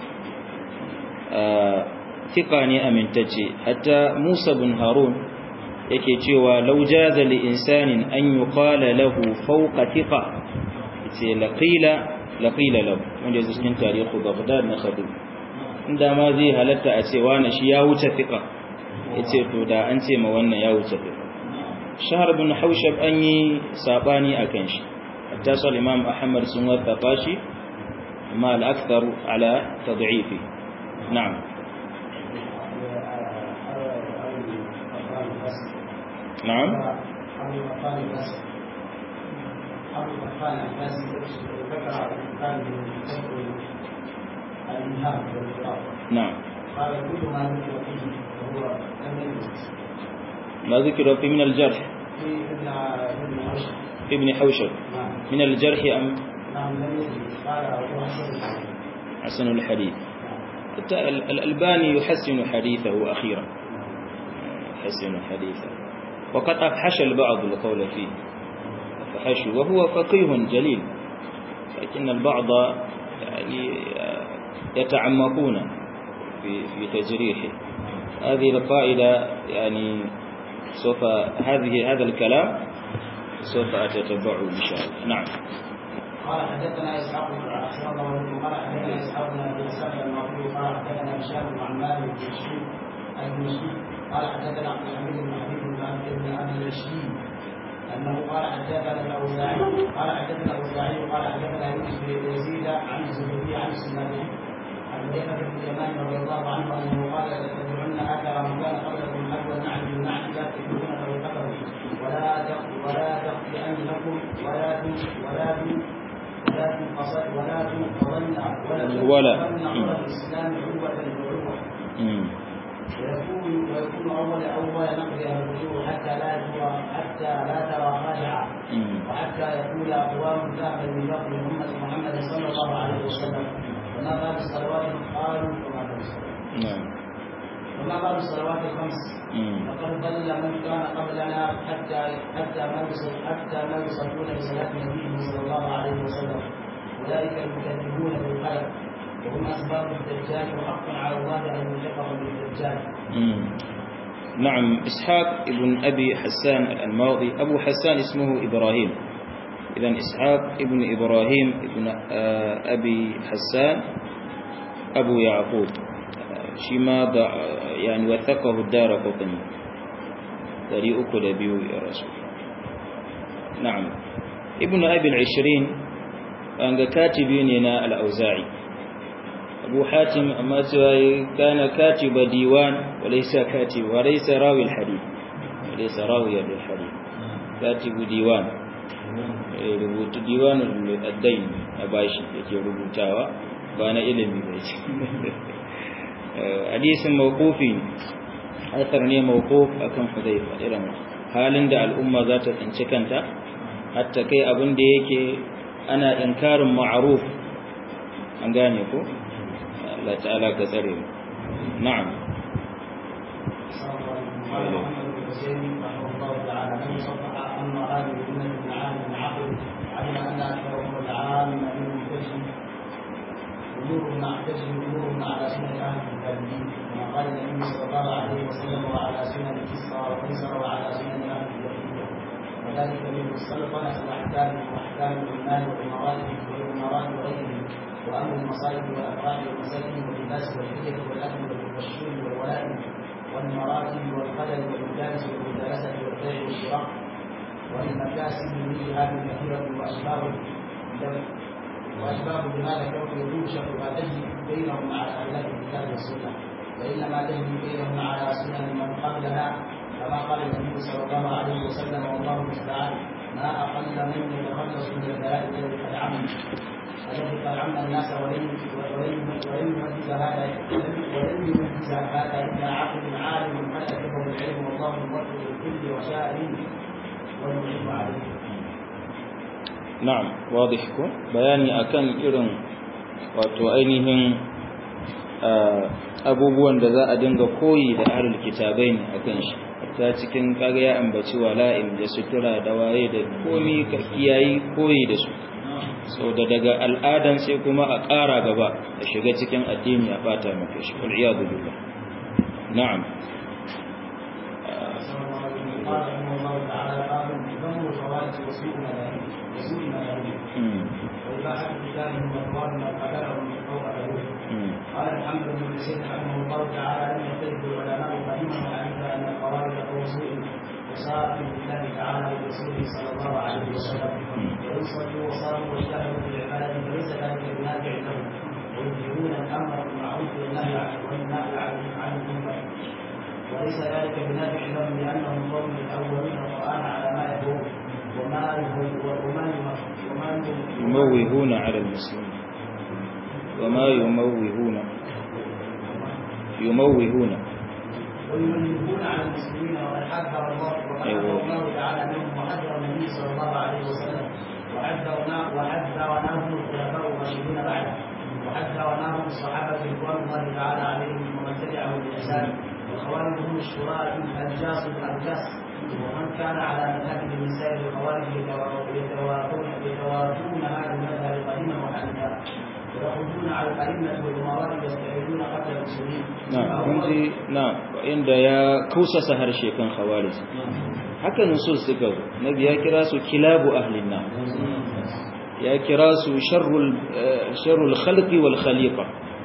ثقة ne amintacce hatta Musa bin Harun yake cewa law jaza li insanin an yuqala lahu fawqa thiqa yace laqila laqila lahu wanda yake cikin tarihi Baghdad na Khatib inda ma zai halatta a ce wani shi ya wuce thiqa yace to da an ce ma wannan ya wuce thiqa Shahar bin Haushab an yi sabani akan shi hatta sal Imam Ahmad sun wasafa shi amma al-akthar ala tad'ifi na'am نعم أبو القطان بس أبو القطان بس ذكر أبو القطان من الإنهاء والإقرار نعم قال كل ما ذكر فيه وهو لم يثبت ما ذكر في من الجرح في ابن ابن عشر في ابن حوشب نعم من الجرح أم نعم لم يثبت قال هو حسن حسن الحديث حتى ال- الألباني يحسن حديثه أخيرا يحسن حديثه وقد أفحش البعض القول فيه أفحش وهو فقيه جليل لكن البعض يعني يتعمقون في في تجريحه هذه القاعدة يعني سوف هذه هذا الكلام سوف أتتبعه إن شاء الله نعم قال حدثنا اسحاق بن احسن الله عليكم قال حدثنا اسحاق بن ابي اسحاق المعروف قال حدثنا هشام بن عمار بن شيخ المشي قال حدثنا عبد الحميد بن حبيب بن عبد بن ابي الرشيد انه قال حدثنا الاوزاعي قال حدثنا الاوزاعي قال حدثنا يونس بن يزيد عن الزهري عن السنابي عن حذيفه بن اليمان رضي الله عنه انه قال لتتبعن اثر من كان قبلكم حذو النعل بالنعل لا تكتبون طريقته ولا تق- ولا تخطئنكم ولا تن- ولا تن- ولا تنقصد ولا تنقضن ولا ولا. تنقضن عرى الاسلام عروه بعروه مم. ويكون ويكون اول اول نقضها الرجوع حتى لا ترى حتى لا ترى خاشعه مم. وحتى يقول اقوام ذهبا من نقل امه محمد صلى الله عليه وسلم وما بال الصلوات قالوا وما بال الصلوات نعم وما بال الصلوات الخمس مم. لقد ضل من كان قبلنا حتى حتى ما يصل حتى ما يصلون بصلاة نبيه صلى الله عليه وسلم أولئك المكذبون بالقدر وهم أسباب الدجال وحق على الله أن يلحقهم بالدجال مم. نعم إسحاق ابن أبي حسان الماضي أبو حسان اسمه إبراهيم إذا إسحاق ابن إبراهيم ابن آه، أبي حسان abu yaqub shi ma da yani wathaqahu ad-darqutni 302 ya rasu na'am ibn abi al-20 an ga katibi ne na al-auza'i abu hatim amma cewa kana katiba diwan walaysa katib walaysa rawi al-hadith walaysa rawi al-hadith katibu diwan rubutu diwanul addain a bashi yake rubutawa ba na ilimi ba ce hadisin mawqufi athar ne mawquf akan hudayfa irin halin da al'umma za ta tsinci kanta hatta kai abin da yake ana inkarin ma'ruf an gane ko Allah ta'ala ka tsare mu na'am امورهم اعتزم امورهم على سنه اهل الكاذبين كما قال النبي صلى الله عليه وسلم وعلى سنن كسرى وقيصر وعلى سنن اهل الجاهليه وذلك من السلطنه واحكام واحكام العمال والامارات والامارات وغيرهم وامر المصائب والافراح والمساكن واللباس والحجه والاكل والشرب والولائم والمراتب والقدر والمجالس والمجالسه والبيع والشراء وللمكاسب من هذه كثيره واسباب وأسباب بهذا كونه يوشك ما تجري بينهم على خلاف الكتاب والسنة وإنما تجري بينهم على سنن من قبلنا كما قال النبي صلى الله عليه وسلم والله المستعان ما أقل من يتخلص من البلاء الذي قد عم الذي قد عم الناس ولن ولن ولن ينفذ هذا ولن ينفذ هذا إلا عقل عالم قد أتبه العلم والله الموفق لكل وشاء والمعين عليه na'am wadih ko bayani akan irin wato ainihin abubuwan da za a dinga koyi da ahlul kitabai ne akan shi ta cikin kaga ya ambaci wala'im da sutura da waye da komi ka kiyayi koyi da su sau da daga al'adan sai kuma a ƙara gaba da shiga cikin addini a bata maka shi kul iyadu billah na'am قال رحمه الله تعالى باب ذم الخوارج وسوء الملاهي وسوء الملاهي وإباحة قتالهم وإخوانهم وقدرهم من فوق الأبوه قال محمد بن حسين رحمه الله تعالى لم يختلف العلماء قديما وحديثا أن الخوارج قوم سوء وساء بالله تعالى ورسوله صلى الله عليه وسلم وإن صلوا وصاموا واجتهدوا في العبادة فليس ذلك بنافع لهم ويظهرون الأمر بالمعروف والنهي عن المنكر وليس ذلك بنافع لهم لانهم قوم الاولون القران على ما يهون وما وما وما يموهون على المسلمين وما يموهون يموهون ويمنهون على المسلمين وقد حذر الله وقد حذر الله تعالى منهم وحذر النبي صلى الله عليه وسلم وحذرناه وحذرناهم الخلفاء الراشدون بعده وحذرناهم الصحابه رضوان الله تعالى عليهم ومن تبعهم باحسان الخوارج هم الشراء الجاس الارجاس ومن كان على مذهب من سائر الخوارج يتوافون يتوافون هذا المذهب قديما وحديثا ويخرجون على الأئمة والأمراء يستعيدون قتل المسلمين na'am kun ji na'am inda ya kausasa harshe kan khawarij haka nusus suka zo nabi ya kira su kilabu ahlin nar ya kira su sharrul sharrul khalqi wal khaliqa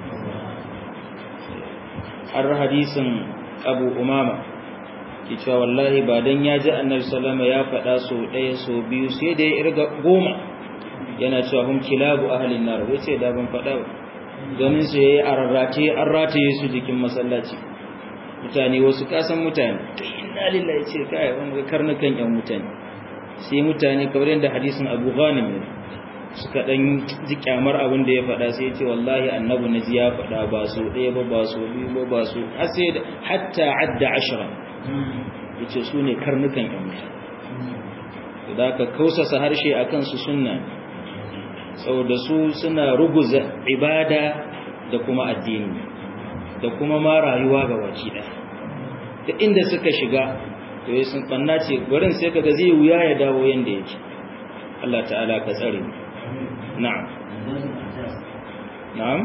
har hadisin abu umama ki cewa wallahi ba dan ya ji annabi sallama ya faɗa so ɗaya so biyu sai da ya irga goma yana cewa hum kilabu ahlin nar wai ce da ban faɗa ba ganin su yayi a rarrate an rataye su jikin masallaci mutane wasu kasan mutane kai inna lillahi ce kai wanda karnukan yan mutane sai mutane kamar yadda hadisin Abu Ghanim ne suka dan ji kyamar abin da ya faɗa sai ya ce wallahi annabi naji ya faɗa ba so ɗaya ba ba so biyu ba ba so har sai hatta adda ashra yace su ne karnukan yan mutane da ka kausasa harshe akan su sunna saboda su suna ruguza ibada da kuma addini da kuma ma rayuwa ga waci da ta inda suka shiga to yi sun tsanna ce gurin sai kaga zai wuya ya dawo yanda yake Allah ta'ala ka tsare na'am na'am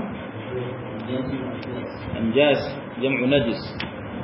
anjas jam'u najis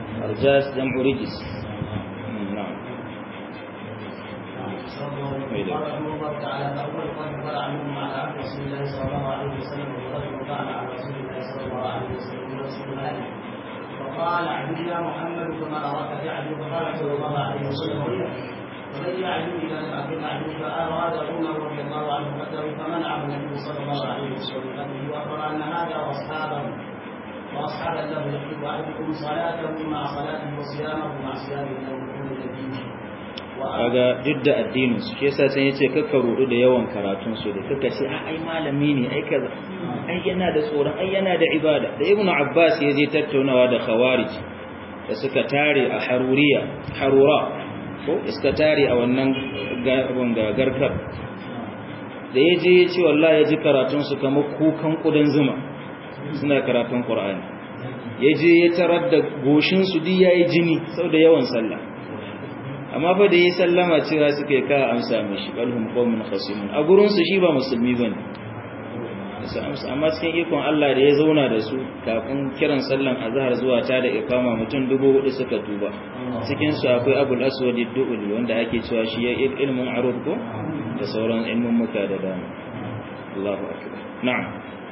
arjas jam'u rijis na'am قال رحمه الله تعالى فاول قد طلع منهم على عهد رسول الله صلى الله عليه وسلم ورجل طعن على رسول الله صلى الله عليه وسلم ورسول الله فقال اعبد يا محمد كما اراك تعبد فقال صلى الله عليه وسلم ومن يعبد اذا لم اكن اعبد فاراد عمر رضي الله عنه قدره فمنعه النبي صلى الله عليه وسلم قبله واخبر ان هذا واصحابه واصحابا له يحب احدكم صلاته مع صلاته وصيامه مع صيامه له كل الدين kaga duk da addinin su shi yasa sai yace kakka rudu da yawan karatun su da kakka ce ai malami ne ai kaza ai yana da tsoron ai yana da ibada da ibnu abbas ya je tattaunawa da khawarij da suka tare a haruriya harura ko iska tare a wannan garbin gagarkar da ya je ya ce wallahi ya ji karatun su kamar kukan kudan zuma suna karatun qur'ani ya je ya tarar da goshin su duk yayi jini saboda yawan sallah amma fa da yi sallama cewa suka yi ka amsa mishi balhum qawmun khasimun a gurin su shi ba musulmi bane amma cikin ikon Allah da ya zauna da su kafin kiran sallan azhar zuwa ta da ikama mutum dubu hudu suka tuba cikin su akwai abul aswad ad-du'li wanda ake cewa shi ya ilmin arud ko da sauran ilmin muka da dama Allahu akbar na'am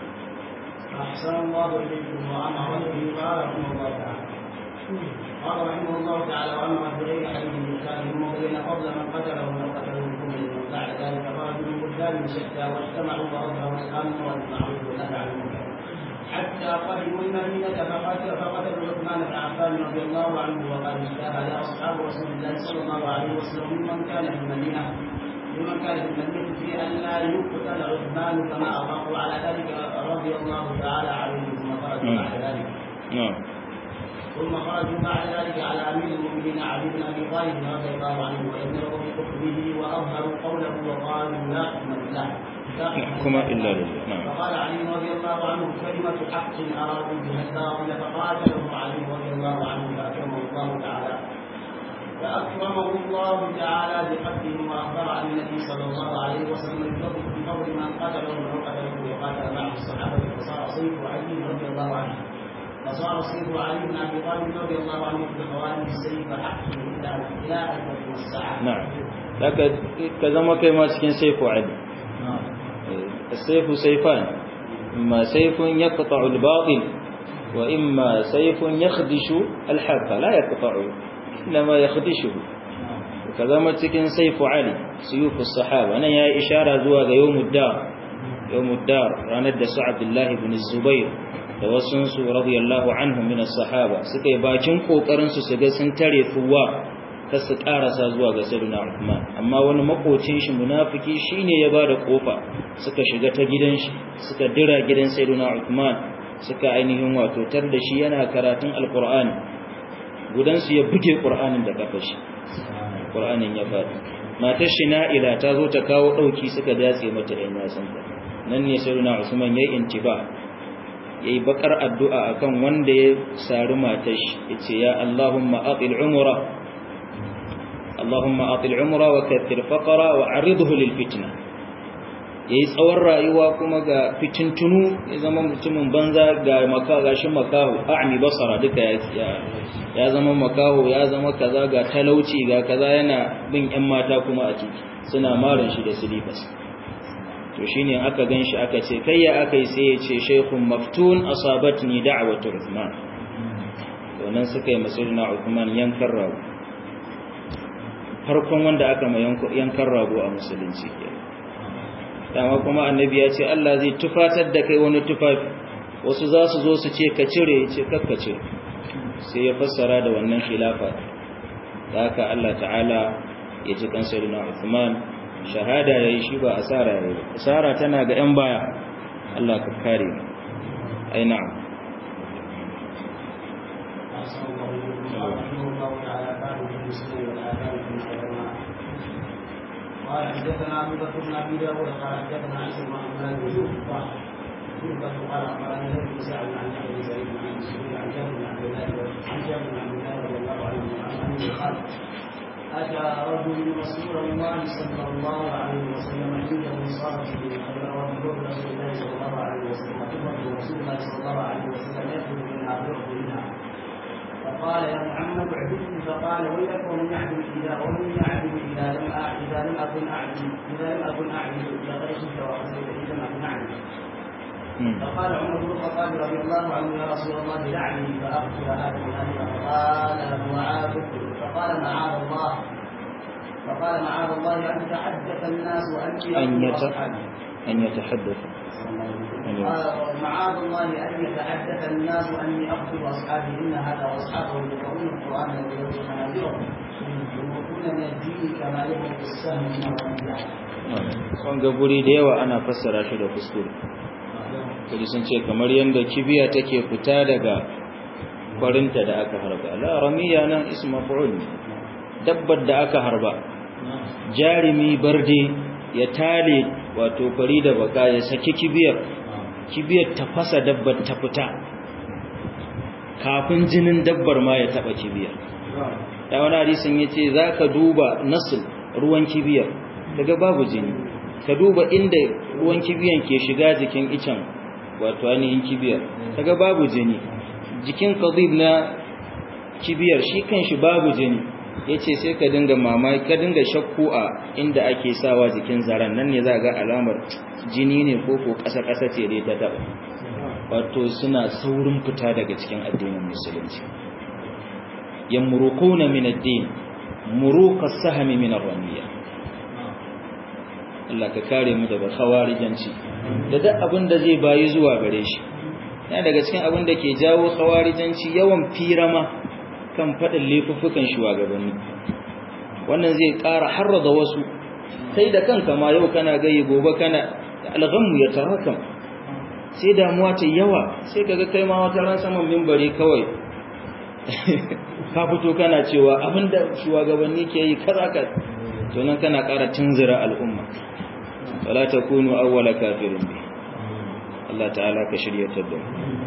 أحسن الله إليكم وعن عمله قال رحمه الله تعالى قال رحمه الله تعالى وأما بغير حديث الإنسان وبين فضل من قتله وقتله كل من بعد ذلك فرجل بلدان شتى واجتمعوا وأظهروا الأمر والمعروف والنهي عن المنكر حتى قدموا المدينة فقتل فقتلوا عثمان بن عفان رضي الله عنه وقد اجتهد أصحاب رسول الله صلى الله عليه وسلم ممن كان في المدينة لمن كان في المدينة في أن لا يقتل عثمان كما أطاقوا على ذلك رضي الله تعالى عليه ثم خرجوا بعد ذلك na'am ثم خرجوا بعد ذلك على امير المؤمنين علي بن ابي طالب رضي الله عنه وامروا بحكمه واظهروا قوله وقالوا لا حكم لله لا يحكم إلا لله نعم فقال علي رضي الله عنه كلمة حق أرادوا بها الباطل فقاتله علي رضي الله عنه فأكرمه الله تعالى فأكرمه الله تعالى بحقه وأخبر عن النبي صلى الله عليه وسلم بفضل بفضل من قتله وقتله وقاتل معه الصحابة فصار صيف علي رضي الله عنه فصار صيف علي بن أبي طالب رضي الله عنه في خوارج السيف حقه إلا إلى أن تكون الساعة. na'am laka ka zama kai ma cikin saifu ali السيف سيفان إما سيف يقطع الباطل وإما سيف يخدش الحق لا يقطعه إنما يخدشه وكذا ما تكن سيف علي سيوف الصحابة أنا يا إشارة زواج يوم الدار يوم الدار راند عبد الله بن الزبير توسنس رضي الله عنهم من الصحابة سكي باكين قوكرنس سكي سنتري ثوار kar su karasa zuwa ga sayyidina Uthman amma wani makocin shi munafiki shine ya bada kofa suka shiga ta gidan shi suka dira gidan sayyidina Uthman suka ainihin wato tar da shi yana karatun alqur'ani gudan su ya buge qur'anin da kafar shi qur'anin ya fadi matar shi Na'ila ta zo ta kawo dauki suka datse mata ɗan yasan ta nan ne sayyidina Uthman yayi intiba yayi bakar addu'a akan wanda ya sari matar shi yace ya Allahumma aqil umra اللهم أطل عمره وكثر فقره وعرضه للفتنة yayi tsawon rayuwa kuma ga fitintunu ya zama mutumin banza ga maka gashin makaho a'mi basara duka ya ya zama makaho ya zama kaza ga talauci ga kaza yana bin ƴan mata kuma a ciki suna marin shi da silifas to shine aka ganshi aka ce kai ya akai sai ya ce shaykhun maftun asabatni da'watu uthman to nan suka yi masirina uthman yankan rago farkon wanda aka ma yankan rago a musulunci dama kuma annabi ya ce Allah zai tufatar da kai wani tufafi wasu za su zo su ce ka cire ya ce kakka cire sai ya fassara da wannan khilafa da haka Allah ta'ala ya ji kan sayyidina Uthman shahada yayi shi ba asara yayi asara tana ga yan baya Allah ka kare mu ai na'am قال حدثنا ابو بكر بن ابي داود قال حدثنا عيسى بن محمد بن يوسف يوسف قال اخبرني ابن سعد عن ابي سعيد عن مسعود عن جابر بن عبد الله عن جابر بن عبد الله رضي الله عنه انه قال اتى رجل رسول الله صلى الله عليه وسلم عنده صارت به خبر رسول الله صلى الله عليه وسلم خبر رسول الله صلى الله عليه وسلم يخرج منها ويخرج منها فقال يا محمد اعبدني فقال ويلك ومن يعبد اذا ومن يعبد اذا لم اذا لم اكن اعبد اذا لم اكن اعبد لغير شرك وحسنت اذا لم اكن اعبد فقال عمر بن الخطاب رضي الله عنه يا رسول الله دعني فاقتل هذا النبي فقال معاذ فقال معاذ الله فقال معاذ الله ان يتحدث الناس واني أن يت... واصحابي أن يتحدث معاذ الله ان يتحدث الناس واني اقتل اصحابي ان هذا واصحابه يقرؤون القران ويلوون منابرهم يمرقون من الدين كما يمرق السهم من الرمية wanga guri da yawa ana fassara shi da kuskure kaji sun ce kamar yadda kibiya take fita daga kwarinta da aka harba la ramiya nan ismu maf'ul dabbar da aka harba jarimi barde ya tale wato kwari da baka ya saki kibiyar kibiyar ta fasa dabbar ta fita kafin jinin dabbar ma ya taba kibiyar da wani hadisin yace zaka duba nasul ruwan kibiyar daga babu jini ka duba inda ruwan kibiyan ke shiga jikin icen wato ainihin kibiyar daga babu jini jikin qadib na kibiyar shi kanshi babu jini yace sai ka dinga mamaki ka dinga shakku a inda ake sawa jikin zaran nan ne za ga alamar jini ne ko ko kasa kasa ce dai ta taba wato suna saurin fita daga cikin addinin musulunci yamruquna min ad-din muruqa as-sahmi min ar-ramiyah Allah ka kare mu daga khawarijanci da duk abin da zai bayi zuwa gare shi yana daga cikin abin da ke jawo khawarijanci yawan firama kan fadin laifuffukan shugabanni wannan zai ƙara harraza wasu kai da kanka ma yau kana gayi gobe kana alghammu ya tarakam sai damuwa ta yawa sai kaga kai ma wata ran saman minbari kawai ka fito kana cewa abinda shugabanni ke yi kaza ka to nan kana ƙara tunzira al'umma wala takunu awwala kafirin bi Allah ta'ala ka shiryatar da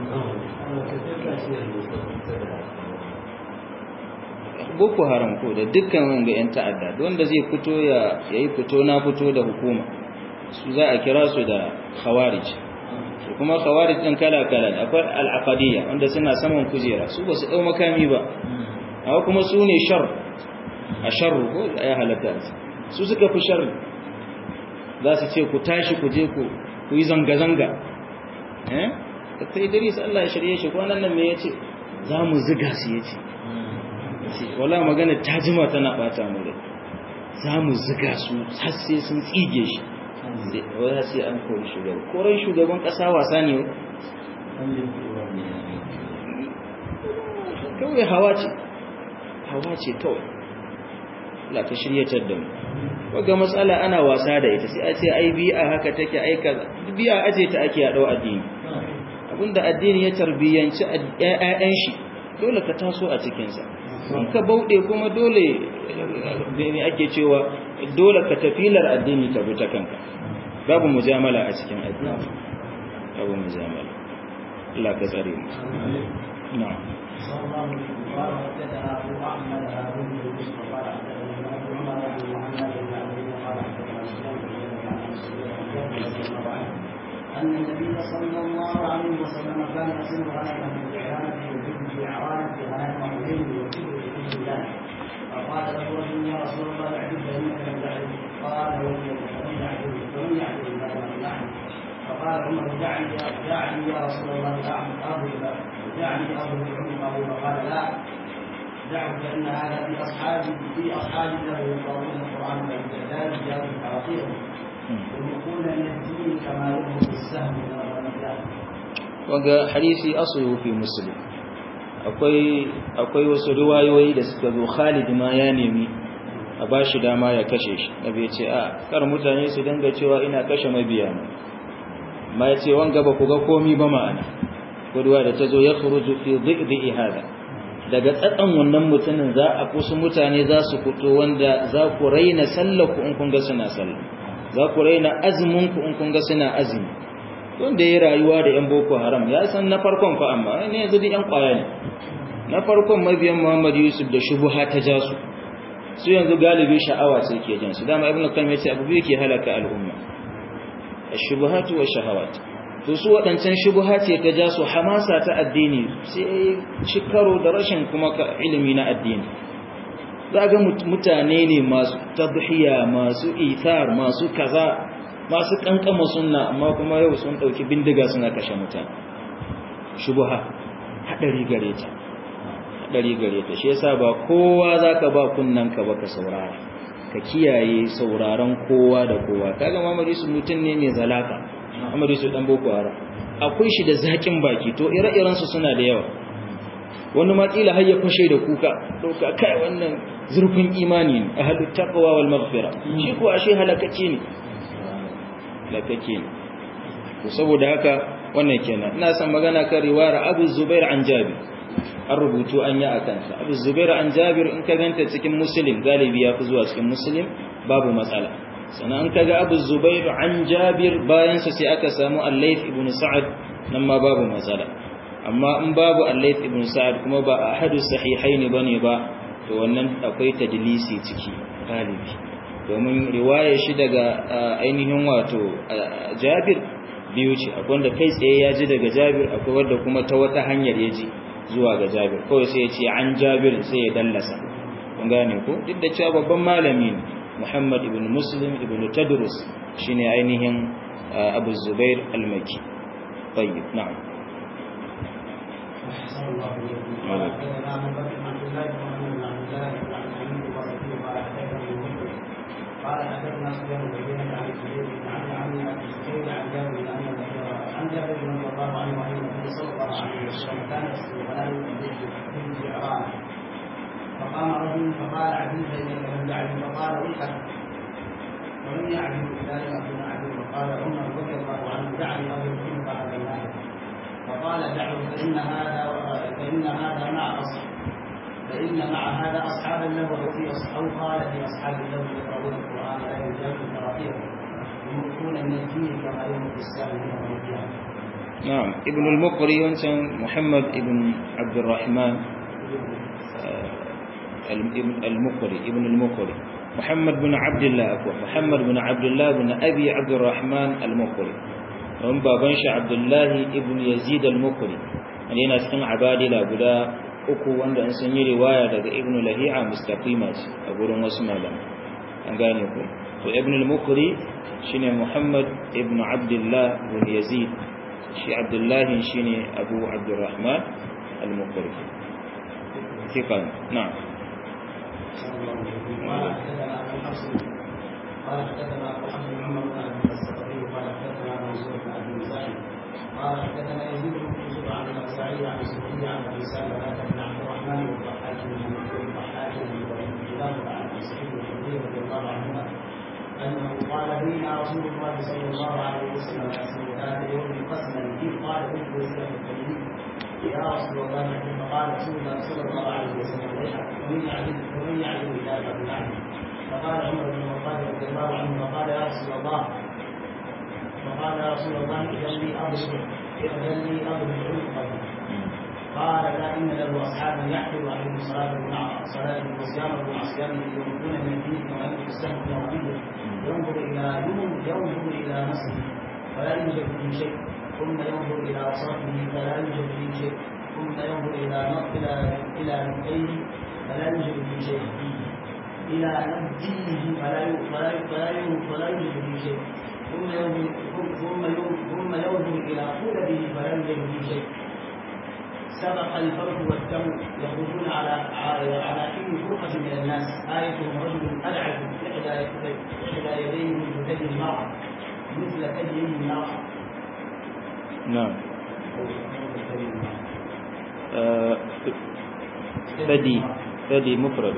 Boko Haram ko da dukkan wanga yan ta'adda wanda zai fito ya yayi fito na fito da hukuma su za a kira su da khawarij kuma khawarij din kala kala akwai al-aqadiyya wanda suna saman kujera su ba su dau makami ba amma kuma su ne shar a sharru ko ya halatta su suka fi sharri za su ce ku tashi ku je ku ku yi zanga-zanga eh ta idris Allah ya shirye shi kwanan nan me yace za mu ziga su yace wala magana ta jima tana bata mu rai za mu ziga su har sai sun tsige shi wai sai an kori shugaban koran shugaban kasa wasa ne kawai hawa ce hawa ce kawai Allah ka shiryatar da mu waga matsala ana wasa da ita sai a ce ai bi'a haka take ai kaza bi'a aje ta ake dau addini abinda addini ya tarbiyanci ƴaƴan shi dole ka taso a cikin sa in ka bauɗe kuma dole ne ake cewa dole ka tafilar addini ta bi ta kanka babu mujamala a cikin addini babu mujamala Allah ka tsare mu na'am صلى الله عليه وسلم قال حدثنا ابو احمد هارون بن يوسف قال حدثنا ابو عمر عن محمد بن عبد الله قال حدثنا سفيان بن عيينة عن رضي الله عنه ان النبي صلى الله عليه وسلم كان يصير غنما من الحيوانات يجد في عوانه في غنائم وحيد يكتب بإذن الله فقال له رجل يا رسول الله اعبد فانك لم تعبد قال ومن فمن يعبد فمن يعبد الله لم يعبد فقال عمر دعني دعني يا رسول الله اعبد اضرب دعني اضرب عنقه فقال لا دعه فان هذا في اصحابي في اصحابي له يقرؤون القران فبالتالي جاءوا حرقيهم يملكون من الدين كما يملك السهم من الرميات waga hadisi asulu fi muslim akwai akwai wasu riwayoyi da suka zo Khalid ma ya nemi a bashi dama ya kashe shi nabi ya ce a kar mutane su dinga cewa ina kashe mabiya ma ya ce wanga ba ku ga komi ba ma'ana kuduwa da ta zo ya khuruju fi dhi'i hada daga tsatsan wannan mutumin za a kusa mutane za su fito wanda za ku raina sallaku in kun ga suna sallah za ku raina azumin ku in kun ga suna azumi wanda ya rayuwa da yan boko haram ya san na farkon fa amma ne yanzu da yan kwaya ne na farkon mabiyan Muhammad Yusuf da shubuha ta ja su su yanzu galibi sha'awa sai ke jan su dama ibnu qayyim yace abu biyu ke halaka al'umma ash-shubuhatu wa shahawat to su waɗancan shubuha ce ta ja su hamasa ta addini sai ci karo da rashin kuma ilimi na addini za ga mutane ne masu tadhiya masu ithar masu kaza masu kankama sunna amma kuma yau sun ɗauki bindiga suna kashe mutane shubuha haɗari gare ta haɗari gare ta shi yasa ba kowa zaka ba kunnanka ba ka saurara ka kiyaye sauraron kowa da kowa kaga mamari su mutum ne mai zalaka mamari su dan boko haram akwai shi da zakin baki to ire-iren su suna da yawa wani ma kila har ya fashe da kuka dauka kai wannan zurfin imani ne ahlut taqwa wal maghfira shi ko ashe halakace ne halakace ne to saboda haka wannan kenan ina son magana kan riwayar Abu Zubair an Jabir an rubutu an yi a kansa abu zubair an jabir in ka ganta cikin muslim galibi ya fi zuwa cikin muslim babu matsala sannan an kaga abu zubair an jabir bayansa sai aka samu allaif ibn sa'ad nan ma babu matsala amma in babu allaif ibn sa'ad kuma ba a hadu sahihaini bane ba to wannan akwai tadlisi ciki galibi domin riwaya shi daga ainihin wato jabir biyu ce akwai wanda kai tsaye ya ji daga jabir akwai wanda kuma ta wata hanyar ya ji zuwa ga Jabir kawai sai ya ce an Jabir sai ya dallasa kun gane ko duk da cewa babban malami ne Muhammad ibn Muslim ibn Tadrus shine ainihin Abu Zubair al-Makki tayyib na'am قال حدثنا سفيان بن عيينة عن الزبير بن عمرو عن ابي الزبير عن جابر بن عن جابر رضي الله عنه عن النبي صلى الله عليه وسلم كان يسقي غلام من جعران فقام رجل فقال عجوز انك لم تعجب فقال ويحك ولم يعجب ذلك ابن عجوز فقال عمر رضي الله عنه دعني اضرب عنق هذا الناس فقال دعه فان هذا فان هذا مع اصحاب فإن مع هذا أصحابا له وفي أو قال في أصحاب له يقرؤون القرآن لا يجاوز تراقيهم يملكون من الدين كما يملك السهم يوم القيامة نعم ابن المقري وانسان محمد ابن عبد الرحمن المقري ابن المقري محمد بن عبد الله أكوى محمد بن عبد الله بن أبي عبد الرحمن المقري ومن بابنش عبد الله ابن يزيد المقري يعني نسكن عبادي لا بدا uku wanda an sun yi riwaya daga ibn lahi'a mustaqima ce a gurin wasu malamai an gane ku to ibn al-mukri shine muhammad ibn abdullah ibn yazid shi abdullah shine abu abdurrahman al-mukri thiqan na'am قال حدثنا ابو حفص محمد بن ابي الصقري قال حدثنا منصور بن ابي مسعود قال حدثنا يزيد بن يوسف عن الاوزاعي عن سفيان عن ابي سلمه بن عبد الرحمن والضحاك بن الضحاك بن كلاب عن ابي سعيد الخدري رضي الله عنهما انه قال بينا رسول الله صلى الله عليه وسلم يقسم ذات يوم قسما اذ قال ابن وزير الخليل يا رسول الله فقال رسول الله صلى الله عليه وسلم ومن يعلم ومن يعلم الى ابي العلم فقال عمر بن الخطاب رضي الله عنه فقال يا رسول الله فقال يا رسول الله اذن لي اضرب اذن لي اضرب عنقه قال لا ان له اصحابا يحفظ عليهم صلاته مع صلاته وصيامه مع صيامه يملكون من الدين كما يملك السهم في ربيه ينظر الى ينظر الى نفسه فلا يوجد فيه شيء ثم ينظر الى صرفه فلا يوجد فيه شيء ثم ينظر الى الى الى نفسيه فلا يوجد فيه شيء إلى نبيه فلا فلا فلا فلا يوجد فيه شيء ثم ينظر ثم ثم ينظر إلى قلبه فلا يوجد فيه شيء سبق الفرد والدم يخرجون على على حين فرقة من الناس آيتهم رجل أدعج إحدى إحدى يديه من كدي المرأة مثل كدي المرأة نعم ثدي ثدي مفرد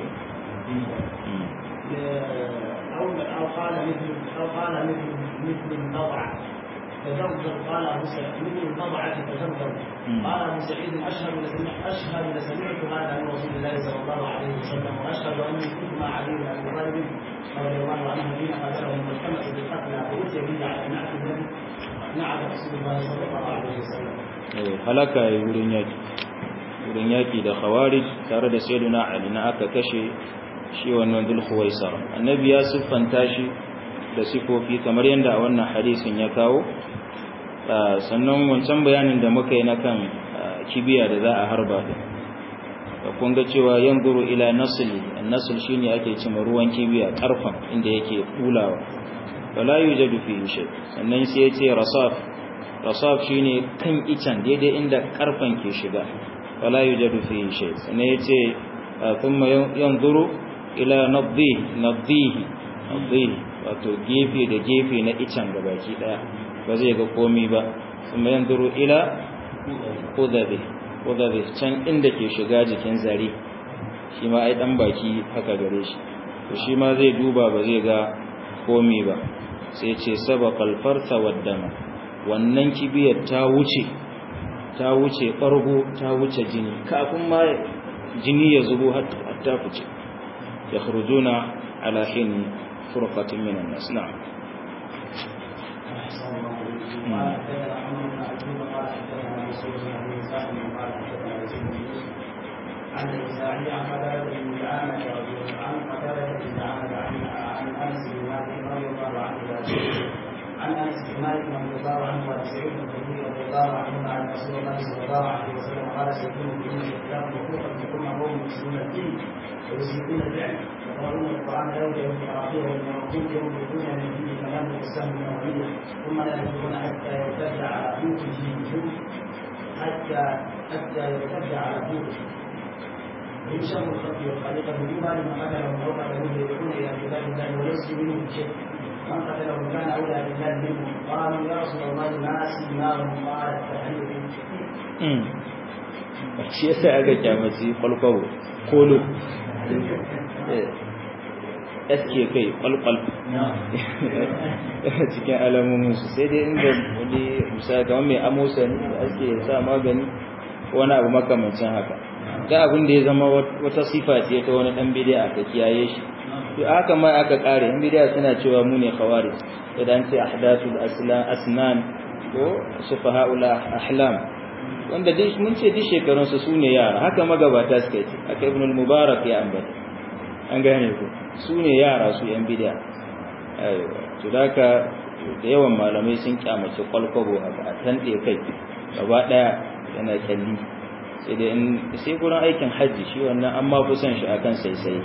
أو أو قال مثل أو قال مثل مثل الضبعة تزوج قال أبو سعيد مثل الضبعة تزوج قال أبو سعيد أشهد أشهد لسمعت هذا من رسول الله صلى الله عليه وسلم وأشهد أني كنت مع علي بن أبي طالب رضي الله عنه حين قتلهم والتمس بالقتلى فأتي به على نعت الذي نعت رسول الله صلى الله عليه وسلم. halaka ya wurin yaki wurin yaki da khawarij tare da sayyiduna ali na aka kashe shi wannan dulkhuwaisar annabi ya siffanta shi da sifofi kamar yadda a wannan hadisin ya kawo sannan wancan bayanin da muka yi na kan kibiya da za a harba da kun ga cewa yanzuru ila nasli an-nasl shine ake cewa ruwan kibiya karfan inda yake bulawa wala yujadu fihi shay sannan sai yace rasaf rasaf shine kan icen daidai inda karfan ke shiga wala yujadu fihi shay sannan yace thumma yanzuru ila nadhihi nadhihi nadhihi wato gefe da gefe na icen gabaki daya ba zai ga komi ba thumma yanzuru ila qudabi qudabi can inda ke shiga jikin zare shi ma ai dan baki haka gare shi to shi ma zai duba ba zai ga komi ba sai ce sabaqal farsa waddama wannan kibiyar ta wuce ta wuce fargo ta wuce jini kafin ma jini ya zubo har ta fice yakhrujuna ala hin furqatin minan nas na'am عن الإسرائيلي عن قتادة بن دعامة عن قتادة بن دعامة عن أنس بن مالك رضي الله عنه عن أنس بن مالك رضي الله عنه وعن سعيد بن الخدري رضي الله عنهما عن رسول الله صلى الله عليه وسلم قال سيكون في الإسلام وفوقا ثم قوم يسلمون الدين ويسلكون الفعل يقرؤون القرآن لا يوم قراءته ويوم يوم من فيه كلام السهم النووية ثم لا يكون حتى يرتد على بيوتهم حتى حتى يرتد على بيوتهم ويشر الخلق والخليقة بما لمن قتله أو قتلوه يدعون إلى كتاب الله وليس منهم شيء من قتله كان أولى بالله منهم قالوا يا رسول الله ما سيماهم قال التحرير shi yasa aka kyamaci kwalkwalo kolo sk kai kwalkwal cikin alamominsu sai dai inda wani misali kamar mai amosa ne da ake sa magani wani abu makamancin haka da abin da ya zama wata sifa ce ta wani dan bid'a ka kiyaye shi to haka ma aka kare in bid'a suna cewa mu ne khawari idan ce ahdathul aslan asnan ko sufahaul ahlam wanda dai mun ce duk shekarun su sune yara haka magabata suka ce haka ibn al-mubarak ya ambata an gane ku sune yara su yan bid'a aiwa to daka da yawan malamai sun kyamace kwalkwabo haka a tande kai gaba daya yana kyalli sai dai sai gurin aikin hajji shi wannan an ma fi son shi akan sai sai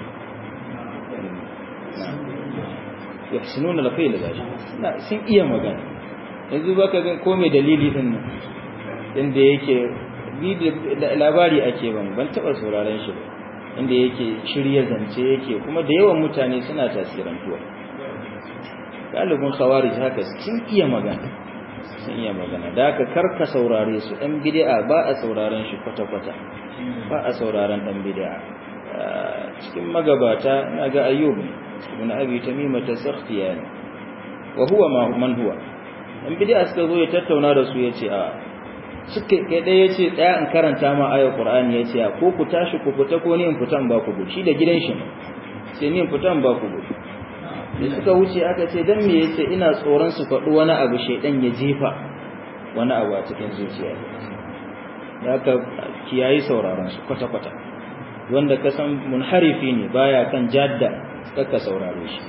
yahsinuna al-khayl gashi sun iya magana yanzu baka ga ko me dalili din nan inda yake labari ake ban ban taba sauraron shi ba inda yake shirye zance yake kuma da yawan mutane suna tasirantuwa galibin khawarij haka sun iya magana sun iya magana da aka karka saurare su ɗan bid'a ba a sauraren shi kwata-kwata ba a sauraren ɗan bid'a cikin magabata na ga ayyub ibn abi tamima tasakhtiya ne wa huwa ma man huwa ɗan bid'a suka zo ya tattauna da su yace a suka kai dai yace tsaya in karanta ma ayar qur'ani yace a ko ku tashi ku fita ko ni in fitan ba ku gudu shi da gidan shi sai ni in fitan ba ku gudu da suka wuce aka ce dan me yace ina tsoron su faɗi wani abu shedan ya jefa wani abu a cikin zuciya da aka kiyayi sauraron su kwata kwata wanda ka san munharifi ne baya kan jadda kaka saurare shi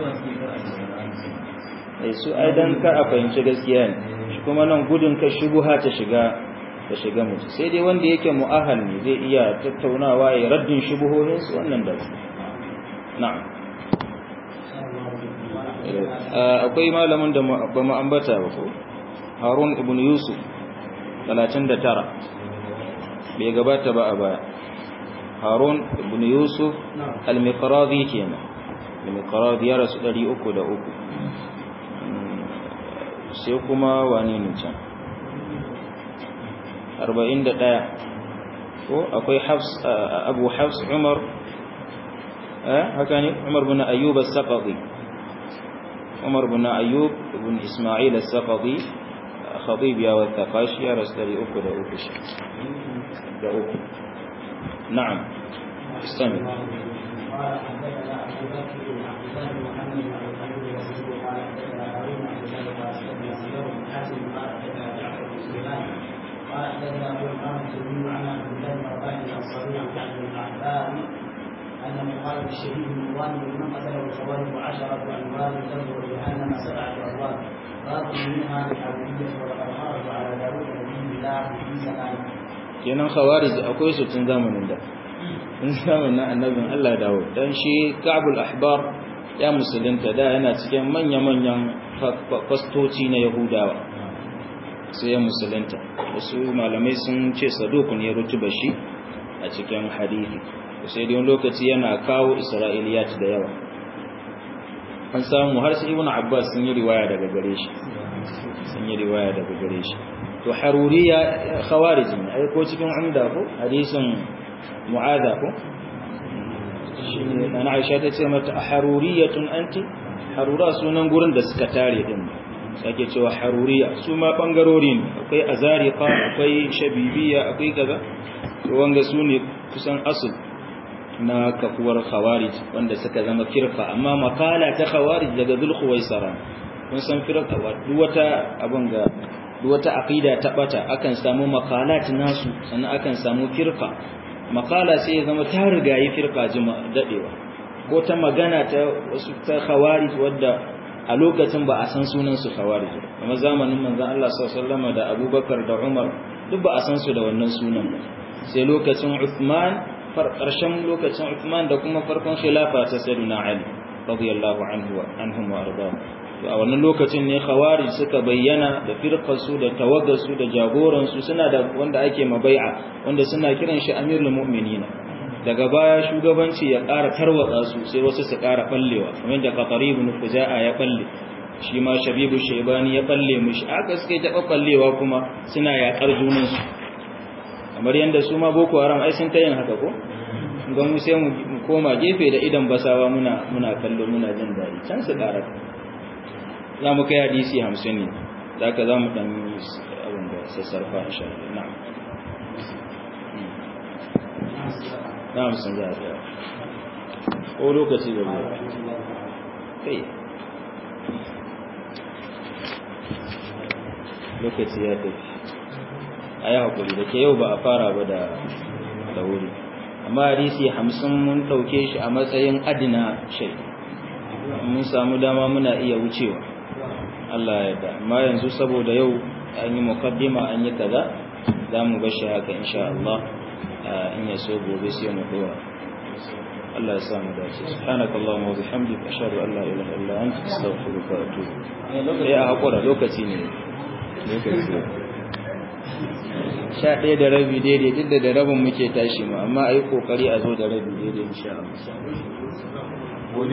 eh su ai dan ka a fahimci gaskiya ne shi kuma nan gudun ka shubuha ta shiga ta shiga mutu sai dai wanda yake mu'ahal ne zai iya tattaunawa ya raddin shubuhohin su wannan da na'am akwai malamin da ba mu ambata ba ko harun ibn yusuf 39 bai gabata ba a baya harun ibn yusuf al-miqradi kenan al-miqradi ya rasu 303 sai kuma wani ne can 41 ko akwai hafs abu hafs umar eh haka ne umar bin ayyub as-saqafi عمر بن أيوب بن إسماعيل السقطي خطيب يا والثقاشي يا رسول أكو دا أكو دا أكو نعم استمع قال حدثنا ابو بكر بن عبد الله بن محمد بن ابي خليل وسيد قال حدثنا هارون بن عبد الله قال حدثنا سيار بن حاتم قال حدثنا جعفر بن سليمان قال حدثنا ابو القاسم السلمي عن عبد الله بن رباح الانصاري عن كعب بن الاحباب انه قال للشهيد من وان من قتله الخوارج عشره انوار تنظر جهنم سبعة أبواب باب منها الحرورية ولقد خرج على داود نبي الله في زمانه kenan khawarij akwai su tun zamanin da tun zamanin annabin Allah dawo dan shi Ka'bul Ahbar ya musulunta da yana cikin manya-manyan fastoci na Yahudawa sai ya musulunta wasu malamai sun ce sadukun ya rutuba shi a cikin hadisi sai dai lokaci yana kawo Isra'iliyat da yawa an samu har sai Ibn Abbas sun yi riwaya daga gare shi sun yi riwaya daga gare shi to haruriya khawarij ne ai ko cikin umda ko hadisin mu'adha ko shine dan Aisha ta ce mata haruriyatun anti harura sunan gurin da suka tare din sake cewa haruriya su ma bangarori ne akwai azariqa akwai shabibiya akwai kaza to wanga su ne kusan asul na kafuwar khawarij wanda suka zama firqa amma makala ta khawarij daga zulkhuwaisara kun san firqa duk wata abun ga wata aqida ta bata akan samu makalat nasu sannan akan samu firqa makala sai ya zama ta rigayi firqa jima dadewa ko ta magana ta wasu ta khawarij wadda a lokacin ba a san sunan su khawarij kuma zamanin manzon Allah sallallahu alaihi wasallam da Abubakar da Umar duk ba a san su da wannan sunan ba sai lokacin Uthman karshen lokacin Uthman da kuma farkon khilafa ta Sayyidina Ali radiyallahu anhu wa anhum wa ardahu a wannan lokacin ne khawarij suka bayyana da firqarsu da tawaggarsu da jagoransu suna da wanda ake mabai'a wanda suna kiran shi amirul mu'minina daga baya shugabanci ya ƙara tarwatsa su sai wasu su ƙara ballewa kamar da qatari ibn fuja'a ya balle shi ma shabibu shaybani ya balle mushi aka suka ta ballewa kuma suna yaƙar junan su kamar yanda su ma boko haram ai sun ta yin haka ko ga mu sai mu koma gefe da idan basawa muna muna kallo muna jin daɗi can su ƙara za mu kai hadisi hamsin ne za ka za mu ɗan abin da sassarfa insha Allah na'am na hamsin za a tsaya ko lokaci da biyu kai lokaci ya tafi a yi haƙuri da ke yau ba a fara ba da wuri amma hadisi hamsin mun ɗauke shi a matsayin adina shai mun samu dama muna iya wucewa Allah ya da amma yanzu saboda yau an yi mukaddima an yi kaza za mu bashi haka insha Allah in ya so gobe sai mu dora Allah ya samu dace subhanaka allahumma wa bihamdika ashhadu an la ilaha illa anta astaghfiruka wa atubu ilayk a hakura lokaci ne lokaci sha ɗaya da rabi daidai duk da da rabin muke tashi mu amma a yi ƙoƙari a zo da rabi daidai insha Allah